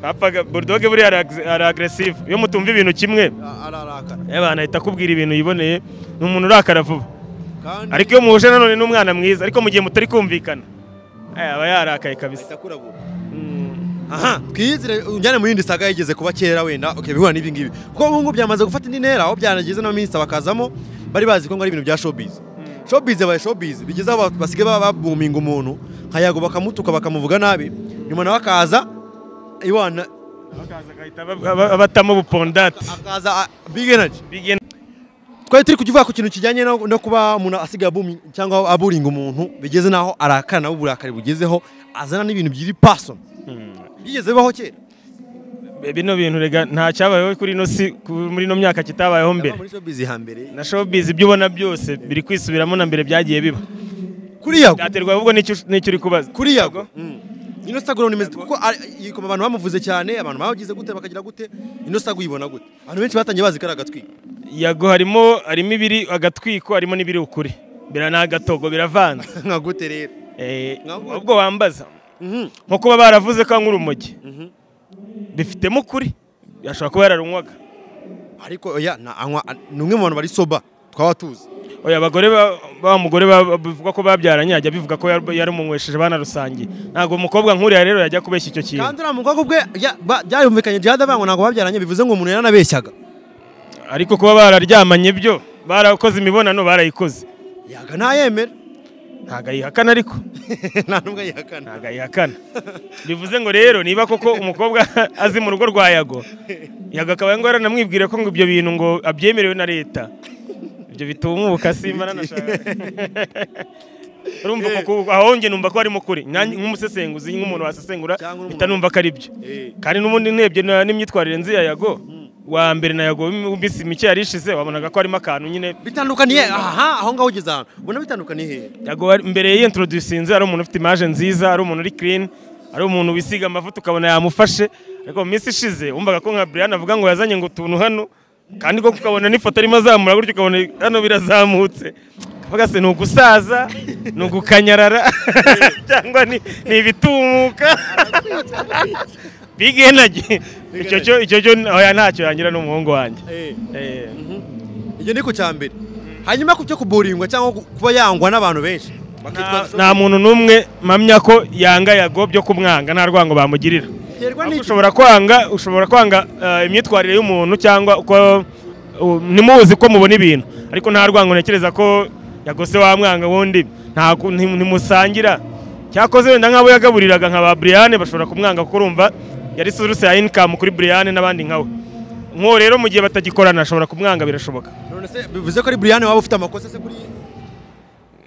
Bapfaga- bulldoge buriya ari agres- ari agresive iyo mutumva ibintu kimwe ararakara eh, abantu ahita akubwira ibintu yiboneye ni umuntu urakara vuba kandi ariko iyo muhuje nanone n'umwana mwiza ariko mu gihe mutari kumvikana eh, aba yarakaye kabisa ahita akurabura Mm. aha twiyizire unjyane mu yindi saga yigeze kuba kera wenda ukabihura n'ibingibi kuko ubu ngubu byamaze gufata indi ntera aho byanageze n'abaminisita bakazamo bari bazi ko ngo ari ibintu bya showbiz showbiz yabaye showbiz bigeze aho basigaye baba babuminga umuntu nka yago bakamutuka bakamuvuga nabi nyuma nawe akaza iwana Bakaza agahita aba- aba- abatamo ubupondate akaza ah, big energy Big N- twari turi kukivuga ku kintu kijyanye no, no kuba umuntu asigaye abumi cyangwa aburinga umuntu bigeze n'aho arakara nawe uburakari bugezeho azana n'ibintu by'iri person bigeze bibaho kera bino bintu rega nta cyabayeho kuri ino si ku- muri ino myaka kitabayeho mbere muri showbiz hambere na showbiz ibyo ubona byose biri kwisubiramo na mbere byagiye biba kuri yago byaterwa ahubwo n'icyo n'icyo uri kubaza kuri yago ino saga urabona imeze kuko ari- yikoma abantu bamuvuze cyane abantu bagize gute bakagira gute ino saga uyibona gute abantu benshi batangiye bazi ko ari agatwiko yago harimo harimo ibiri agatwiko harimo n'ibiri ukuri bira ni agatogo biravanze nka gute rero Eh, Ntabwo- ahubwo wambaza Mhm. nko kuba baravuze ko anywa urumogi bifitemo ukuri yashobora kuba yararunywaga ariko oya na- anywa ni umwe mu bantu bari soba twaba tuzi oya abagore ba- ba mugore ba- bavuga ko babyaranye ajya bivuga ko yar- yaramunywesheje banarusangiye ntabwo umukobwa nk'uriya rero yajya kubeshya icyo kintu kandi uriya mukobwa ubwe ya- ba- byarumvikanye jihada bango ntabwo babyaranye bivuze ngo umuntu yaranabeshyaga ariko kuba bararyamanye byo barakoze imibonano barayikoze yaga ntayemera ntabwo ayihakana ariko nta n'umwe ayihakana ntabwo ayihakana bivuze ngo rero niba koko umukobwa azi mu rugo rwa yago yago akaba ngo yaranamwibwira ko ngo ibyo bintu ngo abyemerewe na leta ibyo bitumuka simba nanashaka urumva ko ku- aho njye numva ko harimo kuri Nanjye nk'umusesenguzi nk'umuntu wasesengura Cyangwa n'umuntu- mpita numva ko ari byo Eh. kandi n'ubundi ndebye na- n'imyitwarire nzi ya yago wa mbere na yago iminsi mike yari ishize wabonaga ko harimo akantu nyine bitandukaniye aha aho ngaho ugeze ahantu ubona bitandukaniye hehe Yago wari- mbere yiyintroducinze ari umuntu ufite imaje nziza ari umuntu uri clean ari umuntu wisiga amavuta ukabona yamufashe ariko mu minsi ishize wumvaga ko nka Brian avuga ngo yazanye ngo utuntu hano kandi koko ukabona n'ifoto arimo azamura gutyo ukabona hano birazamutse kavuga se ni ugusaza ni ugukanyarara cyangwa ni ni ibitumuka bigenage icyo cyo icyo cyo oya ntacyo yangira n'umuhungu wanjye Eh. ibyo ni ku cya mbere hanyuma ku cyo kuburingwa cyangwa ku- kuba yangwa n'abantu benshi Nta- bakitwa nta muntu n'umwe mpamya ko yanga yago byo kumwanga nta rwango bamugirira Ahubwo biterwa n'iki ushobora kwanga ushobora kwanga eh, imyitwarire y'umuntu cyangwa uko u- ntimuzi ko mubona ibintu ariko nta rwango ntekereza ko yagose wamwanga wundi nta ku- nti- ntimusangira cyakoze wenda nk'abo yagaburiraga nka ba Brian bashobora kumwanga kuko urumva yari source ya income kuri Brian n'abandi nkawe nk'uwo rero mu gihe batagikorana ashobora kumwanga birashoboka none se bivuze ko ari buriyane waba ufite amakosa se kuri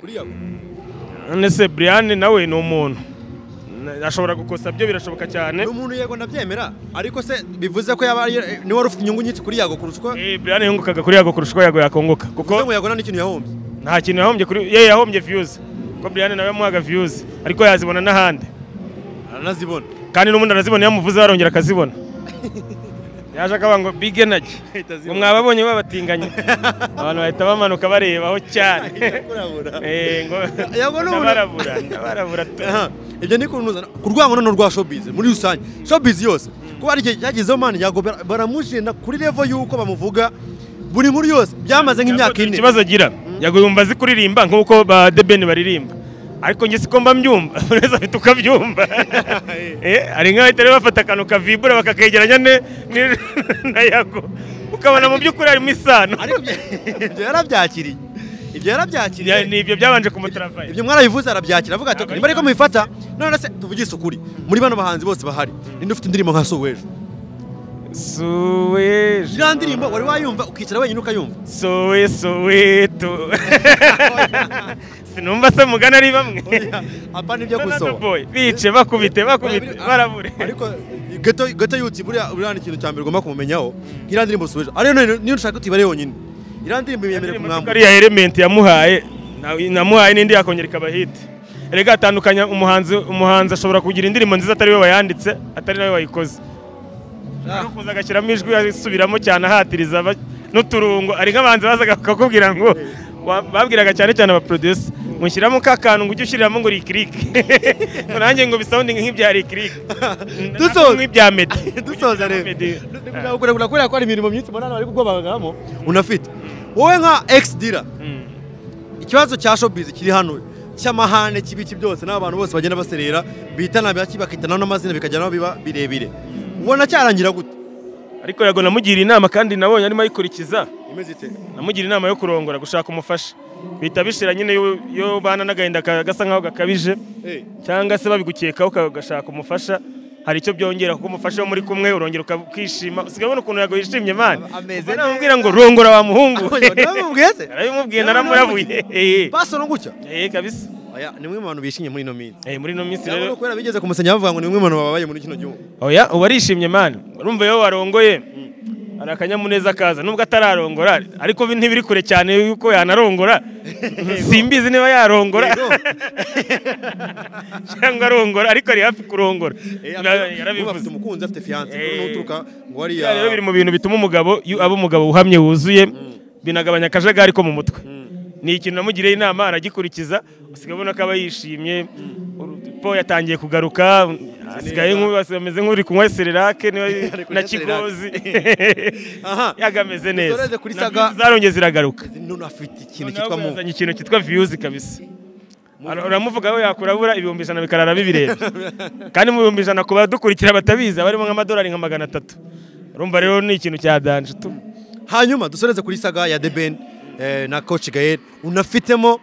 kuri yago none se Brian nawe ni umuntu Na- ashobora gukosa byo birashoboka cyane ni umuntu yego ndabyemera ariko se bivuze ko yaba ari- ni wari ufite inyungu nyinshi kuri yago kurusha uko Eh, Brian yungukaga kuri yago kurusha uko yago yakunguka bivuze kuko ngo yago nta n'ikintu yahombye nta kintu yahombye kuri ye yahombye views kuko Brian nawe yamuhaga views ariko yazibona n'ahandi aranazibona kandi n'ubundi arazibona yamuvuze arongera akazibona yaje akavuga ngo big energy ngo mwababonye babatinganye abantu bahita bamanuka barebaho cyane Eh, ngo Yago ni umuntu- ndabarabura ndabarabura tu. Aha, ibyo ni kunuza ku rwango noneho rwa showbiz muri rusange showbiz yose kuba hari igihe cyagezeho mani yago bara- baramushinda kuri level y'uko bamuvuga buri nkuru yose byamaze nk'imyaka Yago, ine ikibazo agira yago yumva azi kuririmba nk'uko ba The Ben baririmba ariko njye siko mba mbyumva buri wese afite uko abyumva Eh, hari nk'abahita rero bafata akantu kavibura bakakegeranya ne- ni- na yago ukabona mu by'ukuri harimo isano ariko ibyo- ibyo yarabyakiriye ibyo yarabyakiriye Ya- ni ibyo byabanje kumutarafaye ibyo mwarabivuze arabyakira avuga ati "Ok, niba ariko mubifata none se tuvugise ukuri muri bano bahanzi bose bahari ninde ufite indirimbo nka so w'ejo suwe iriya ndirimbo wari wayumva ukicara wenyine ukayumva suwe suwe tu sinumva se mugana ari bamwe apa nibyo Sonado gusoba Boy, bice bakubite bakubite barabure ariko gato gato yutsi buriya buriya ni ikintu cya mbere ugomba kumumenyaho iriya ndirimbo so w'ejo ariyo none niyo ushaka utibare yonyine iriya ndirimbo yemerewe Indirimbo kumwambura ariya element yamuhaye na- namuhaye n'indi yakongera ikaba hit erega atandukanya umuhanzi umuhanzi ashobora kugira indirimbo nziza atari we wayanditse atari nawe wayikoze Ari ukuza agashyiramo ijwi asubiramo cyane ahatiriza aba- n'uturungo ari nk'abanzi bazaga bakakubwira ngo wa- babwiraga cyane cyane abaproducer ngo shyiramo ka kantu ngo ujye ushyiriramo ngo rikirike ngo nanjye ngo bisoundinge nk'ibya rikirike Dusoza. nk'ibya meddy dusoza rero Meddy. kugira kubera ko hari imirimo myinshi munani bari kugobagaramo unafite wowe nka ex dira Mm. ikibazo cya showbiz kiri hano cy'amahane kibiki byose n'abantu bose bagenda baserera bitana baki bakitanaho n'amazina bikajya naho biba birebire ubona cyarangira gute ariko yago namugiriye inama kandi nabonye arimo ayikurikiza imeze ite namugira inama yo kurongora gushaka umufasha bihita bishira nyine yo- yo bana n'agahinda ka- gasa nkaho gakabije cyangwa se babigukekaho ugashaka umufasha hari icyo byongera kuko umufasha wo muri kumwe urongera ukishima usigaye ubona ukuntu yago yishimye mani A- ameze ubwo namubwira ngo rongora wa muhungu ndabimubwiye se arabimubwiye naramurabuye Eh, basona gutya eh, kabisa aya ni mwe mu bantu bishimye muri ino minsi Eh, muri ino minsi Cyangwa rero no kubera bigeze kumusenya bavuga ngo ni mwe mu bantu babaye muri kino gihugu oya ubu arishimye mani urumva iyo warongoye hari akanyamuneza kaza nubwo atararongora ariko bi- ntibiri kure cyane yuko yanarongora simbizi niba yarongora Yego. cyangwa arongora ariko ari hafi kurongora Eh, Na- ubu afite yarabivuze umukunzi afite fiyanse Eh. n'uturuka ngo Biriya rero biri wariya mu bintu bituma umugabo iyo aba umugabo uhamye wuzuye binagabanya akajagari ko mu mutwe ni ikintu namugiriye inama aragikurikiza usigaye ubona ko aba yishimye po yatangiye kugaruka asigaye nk'u- ameze nk'uri kunywa sererake niba- na kunywa kigozi aha yagameze neza Zoreze kuri Na Saga. views zarongeye ziragaruka none afite ikintu Noneho ubwo cyitwa muvu yazanye ikintu cyitwa viyuzi kabisa Ara- uramuvuga we yakurabura ibihumbi ijana bikarara bibireba kandi mu bihumbi ijana ku badukurikira batabizi abarimo nk'amadolari nka magana atatu urumva rero ni ikintu cya danje tu hanyuma dusoreze kuri saga ya The Ben eh, na Coach Gael unafitemo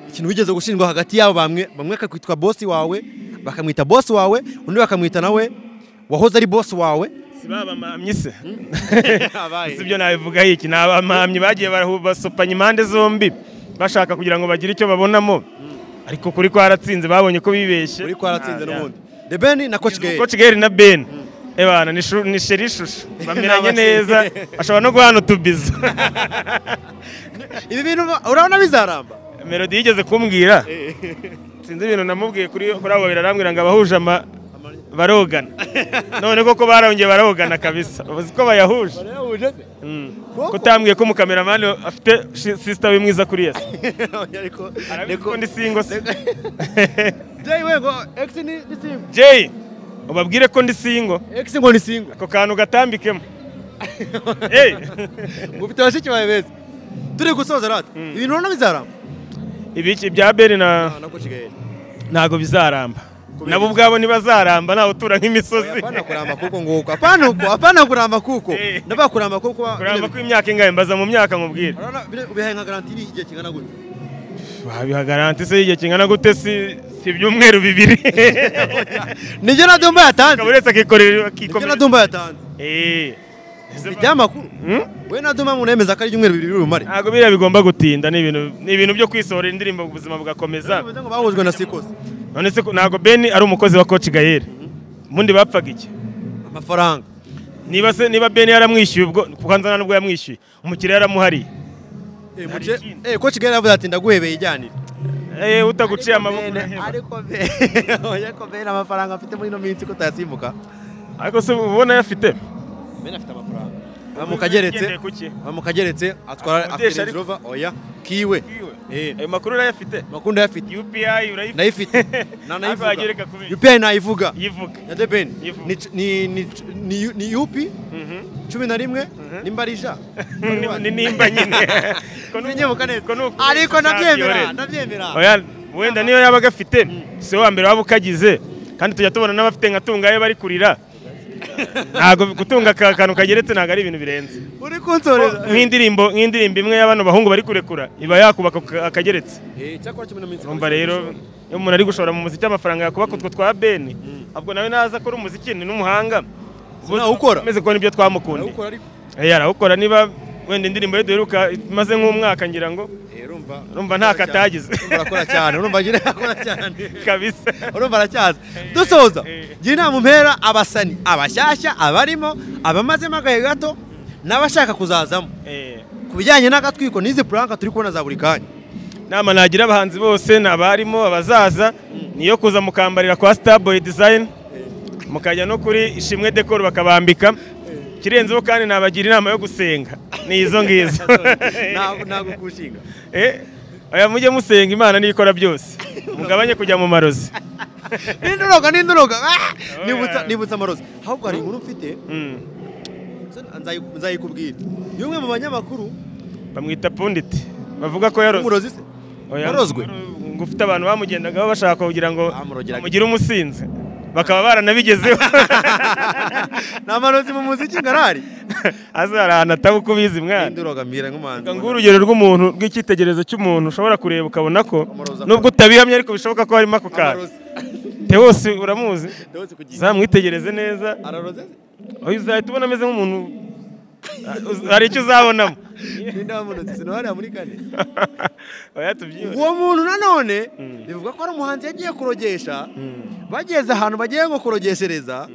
ikintu wigeze gushinjwa hagati yabo bamwe bamwe akakwitwa bosi wawe bakamwita bosi wawe undi bakamwita nawe wahoze ari bosi wawe si babamamye se Abaye. si byo nabivuga iki ni abamamyi bagiye barahu- basopanya impande zombi bashaka kugira ngo bagire icyo babonamo ariko kuri kwaratsinze babonye ko bibeshye uri kwaratsinze Ah, n'ubundi The Ben na Coach Gael Coach Gael na Ben ebana ni shu- ni sheri ishusho bameranye Ni abashyitsi. neza ashobora no guhana utubizo ibi bintu urabona bizaramba melody yigeze kumbwira sinzi ibintu namubwiye kuri kuri abo babiri arambwira ngo abahuje ama barogana none koko barongeye barogana kabisa uzi ko bayahuje kutambwiye ko umukameramani afite shi- sisita we mwiza kuri yesi ariko arabizi singo se Jay wego X ni ni single jay ubabwire ko ndi singo X ngo ni single ako kantu gatambikemo Hey! ufite bashiki bawe beza turi gusoza rata ibintu urabona bizaramba ibiki bya beri na na Coach Gael ntabwo bizaramba Kubera nabo ubwabo ntibazaramba ntawe utura nk'imisozi Hapana kuramba kuko nguko. Hapana huko, hapana kuramba kuko. Eh. Ndaba kuramba kuko. wa- kuramba ko imyaka ingahe mbaza mu myaka nkubwire Urabona bile- ubihaye nka garanti y'igihe kingana gute? wabiha garanti se y'igihe kingana gute si si ibyumweru bibiri Nijye na Dumba akaba yatanze. uretse akikorera Nijye akikomeza na Dumba yatanze. Eh. Mfite amakuru. We na Dumba mu nemeza ko ari ibyumweru bibiri rumare. ntabwo biriya bigomba gutinda ni ibintu ni ibintu byo kwisohora indirimbo ubuzima bugakomeza Bivuze ngo bahujwe na Sikos. none se ko- ntabwo beni ari umukozi wa koci gayeri ubundi bapfaga iki Amafaranga. niba se niba beni yaramwishyuye ubwo kuko nzana n'ubwo yamwishyuye umukiriya yaramuhariye Hari Eh, muce- ikindi. eh, Coach Gael avuze ati ndaguhebeye ijyanire. Eh, utaguciye amaboko uraheba. Ariko be- oya ko be amafaranga afite muri ino minsi ko tayasimbuka. ariko se uba ubona ayafite Bene afite amafaranga. Bamukageretse. Ugendeye ku ki? Bamukageretse atwara Akodesha afite Range ariko. Rover oya kiwe. Eh. ayo makuru urayafite Makunda yafite. UPI urayifite nayifite Na- Ariko nayivuga wagereka ku bindi. UPI nayivuga yivuga ya The Ben Yivuga. Ni- ni- ni- ni ni UP cumi na rimwe nimba ari ija Ni- ni nimba nyine Ko ni- sinyebuka neza ko ni uku- ariko nabyemera ntabyore. nabyemera Oya, wenda niyo yaba agafite si uwa mbere waba ukagize kandi tujya tubona n'abafite nka tungayo bari kurira ntabwo gutunga aka kantu kageretse ntabwo ari ibintu birenze uri kunsoreza nk'indirimbo nk'indirimbo imwe y'abano bahungu bari kurekura iba yakubaka aka- akageretse Eh, cyakora cumi na minsi urumva rero iyo umuntu ari gushora mu muziki amafaranga yakubaka utwo twa beni ahubwo nawe naza akora umuziki ni n'umuhanga Sinawukora. umeze ko nibyo twamukundiye Nawukora ariko Eh, arawukora niba wenda indirimbo ye duheruka imaze nk'umwaka ngira ngo Eh, urumva Urumva nta katagize. Urumva arakora cyane urumva agira akora cyane kabisa urumva aracyaza dusoza eh. gira inama umpera abasani abashyashya abarimo abamazemo agahe gato n'abashaka kuzazamo Eh, ku bijyanye n'agatwiko n'izi puranka turi kubona za buri kanya nama nagira abahanzi bose ni abarimo abazaza niyo kuza mukambarira kwa starboy design mukajya no kuri ishimwe decor bakabambika ikirenzeho kandi nabagira inama yo gusenga ni izo ngizo ntabwo ntabwo kushinga Eh, oya mujye musenga imana niyo ikora byose mugabanye kujya mu marozi n'induroga n'induroga Ah! nibutsa nibutsa amarozi ahubwo hari inkuru mfite Mm, nzayi- nzayikubwira y'umwe mu banyamakuru bamwita punditi bavuga ko yaroze umurozi se Oya, warozwe ngo ufite abantu bamugendagaho bashaka kugira ngo Bamurogeraga. bamugire umusinzi bakaba baranabigezeho ni amarozi mu muziki ngarari aza hari ahantu atawukubizi mwana n'induroga mbwira nk'umuhanzi ngo urugero rw'umuntu rw'icyitegererezo cy'umuntu ushobora kureba ukabona ko Amarozi akora. nubwo utabihamye ariko bishoboka ko harimo ako kantu amarozi tewose uramuzi Ndabona kugira- zamwitegereze neza araroze se? oya uzahita ubona ameze nk'umuntu hari icyo uzabonamo ninde wamurozi sinabari muri kane oya tubyibone uwo muntu nanone bivuga ko ari umuhanzi yagiye kurogesha bageze ahantu bagiye ngo kurogeshereza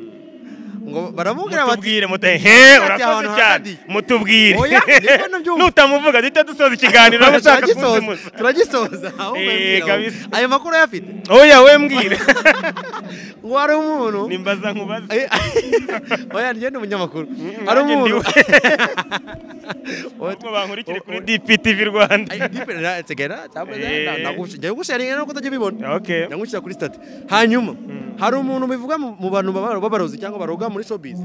ngo baramubwira bati mutubwire muta he Ati, urakoze ahantu cyane hakadiye. mutubwire Oya, niko nabyumva. nutamuvuga duhita dusoza ikiganiro waba ushaka kuzimuza turagisoza turagisoza ahubwo Eh, mbwira we. kabisa. ayo makuru ayafite oya we mbwire ngo hari umuntu nimbaza nkubaze Eh, oya njye ni umunyamakuru hari nanjye umuntu ndiwe. ahubwo bankurikire kuri DPTV Rwanda Eh. ndagusharinga nuko utajya ubibona okay ndagushyira kuri stati hanyuma hari umuntu bivuga mu mu bantu baba- b'abarozi cyangwa baroga muri showbiz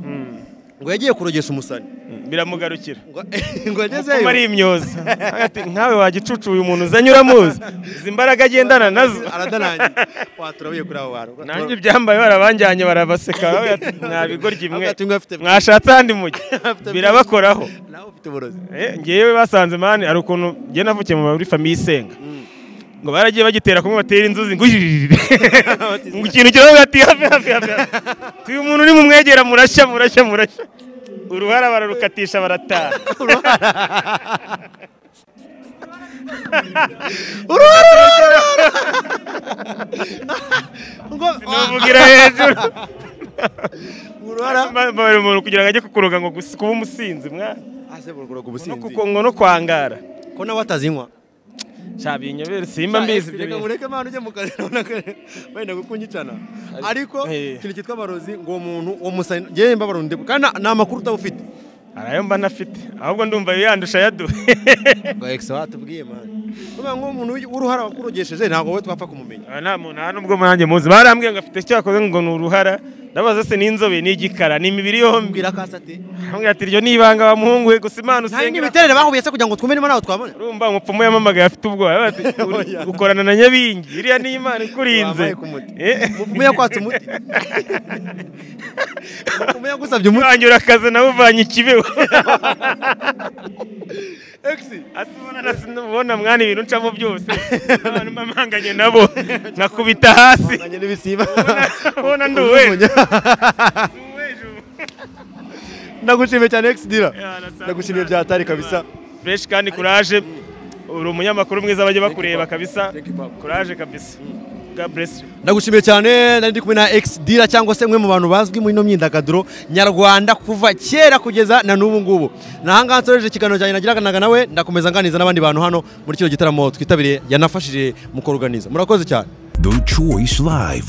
ngo yagiye kurogesa umusani biramugarukira ngo- kuba ngo ari agezeyo imyoza Ati, nkawe wagicucu uyu muntu uzanye uramuzi izi mbaraga agendana nazo aradarangiye waturabiye kuri abo bantu nanjye ibyambaye barabajyanye barabaseka Bawe ati, mwa bigoryi mwe Ati, mwe afite- mwashatse ahandi mujya birabakoraho nawe ufite uburozi Eh, ngewe basanze mani hari ukuntu njye navukiye mu muri famiye isenga ngo baragiye bagitera kumwe batera inzuzi ngo ujijijije ngo ikintu kiravuga ati hafi hafi hafi hafi. uyu muntu uri mumwegera murashya murashya murashya uruhara bararukatisha barataha ngo nuvugira hejuru uruhara bari umuntu kugira ngo ajye kukuroga ngo gusi- kuba umusinzi mwana ase buruguraga no ubusinzi kuko- ngo no kwangara ko nawe atazinywa shabinyobere simba mbizi ibyo reka bintu. mureke mpano ujye mu kazi urabona ko wenda kukunyicana ariko Eh. ikintu cyitwa abarozi ngo uwo muntu uwo musani ngewe mba barundi kandi nta- nta makuru utaba ufite hari ayo mba nafite ahubwo ndumva yandusha yaduhe ngo egisa watubwiye mani kubera ngo umuntu w'uruhara wakurogesheje ntabwo wowe twapfa kumumenya Aha nta muntu nta n'ubwo nanjye muzi barambwiye ngo afite icyo yakoze ngo ni uruhara ndabaza se ni inzobe ni igikara ni imibiri yombi mbwira kasi ati arambwira ati iryo ni ibanga bamuhungu we gusa imana nta yindi usengera miterere bahuye se kugira ngo twumve niba nawe twabona urumva umupfumu yamamagaye afite ubwoba Aravuga ati, "Uri- ukorana na nyabingi iriya ni imana ikurinze Wampaye ku muti. Eh. umupfumu yakwatse umuti umupfumu yagusabye umuti wanjye urakaze nawe uvanye ikibeho egisi Asi ubona na sinubona mwana ibintu ncamo byose abantu mpamanganye nabo nkakubita hasi banganye n'ibisiba ubona nduwe ndagushimiye cyane egisi dira nasanga ndagushimiye umwana. byatari kabisa fresh kandi kuraje uri umunyamakuru mwiza bajya bakureba kabisa Thank you, Papa. kuraje kabisa God bless you. ndagushimiye cyane nari ndi kumwe na ex dira cyangwa se umwe mu bantu bazwi muri ino myidagaduro nyarwanda kuva kera kugeza na n'ubu ngubu nahangaha nsoreje ikiganiro cyanjye nagiranaga nawe ndakomeza nganiriza n'abandi bantu hano muri kino gitaramo twitabiriye yanafashije mu kuruganiza murakoze cyane The Choice Live.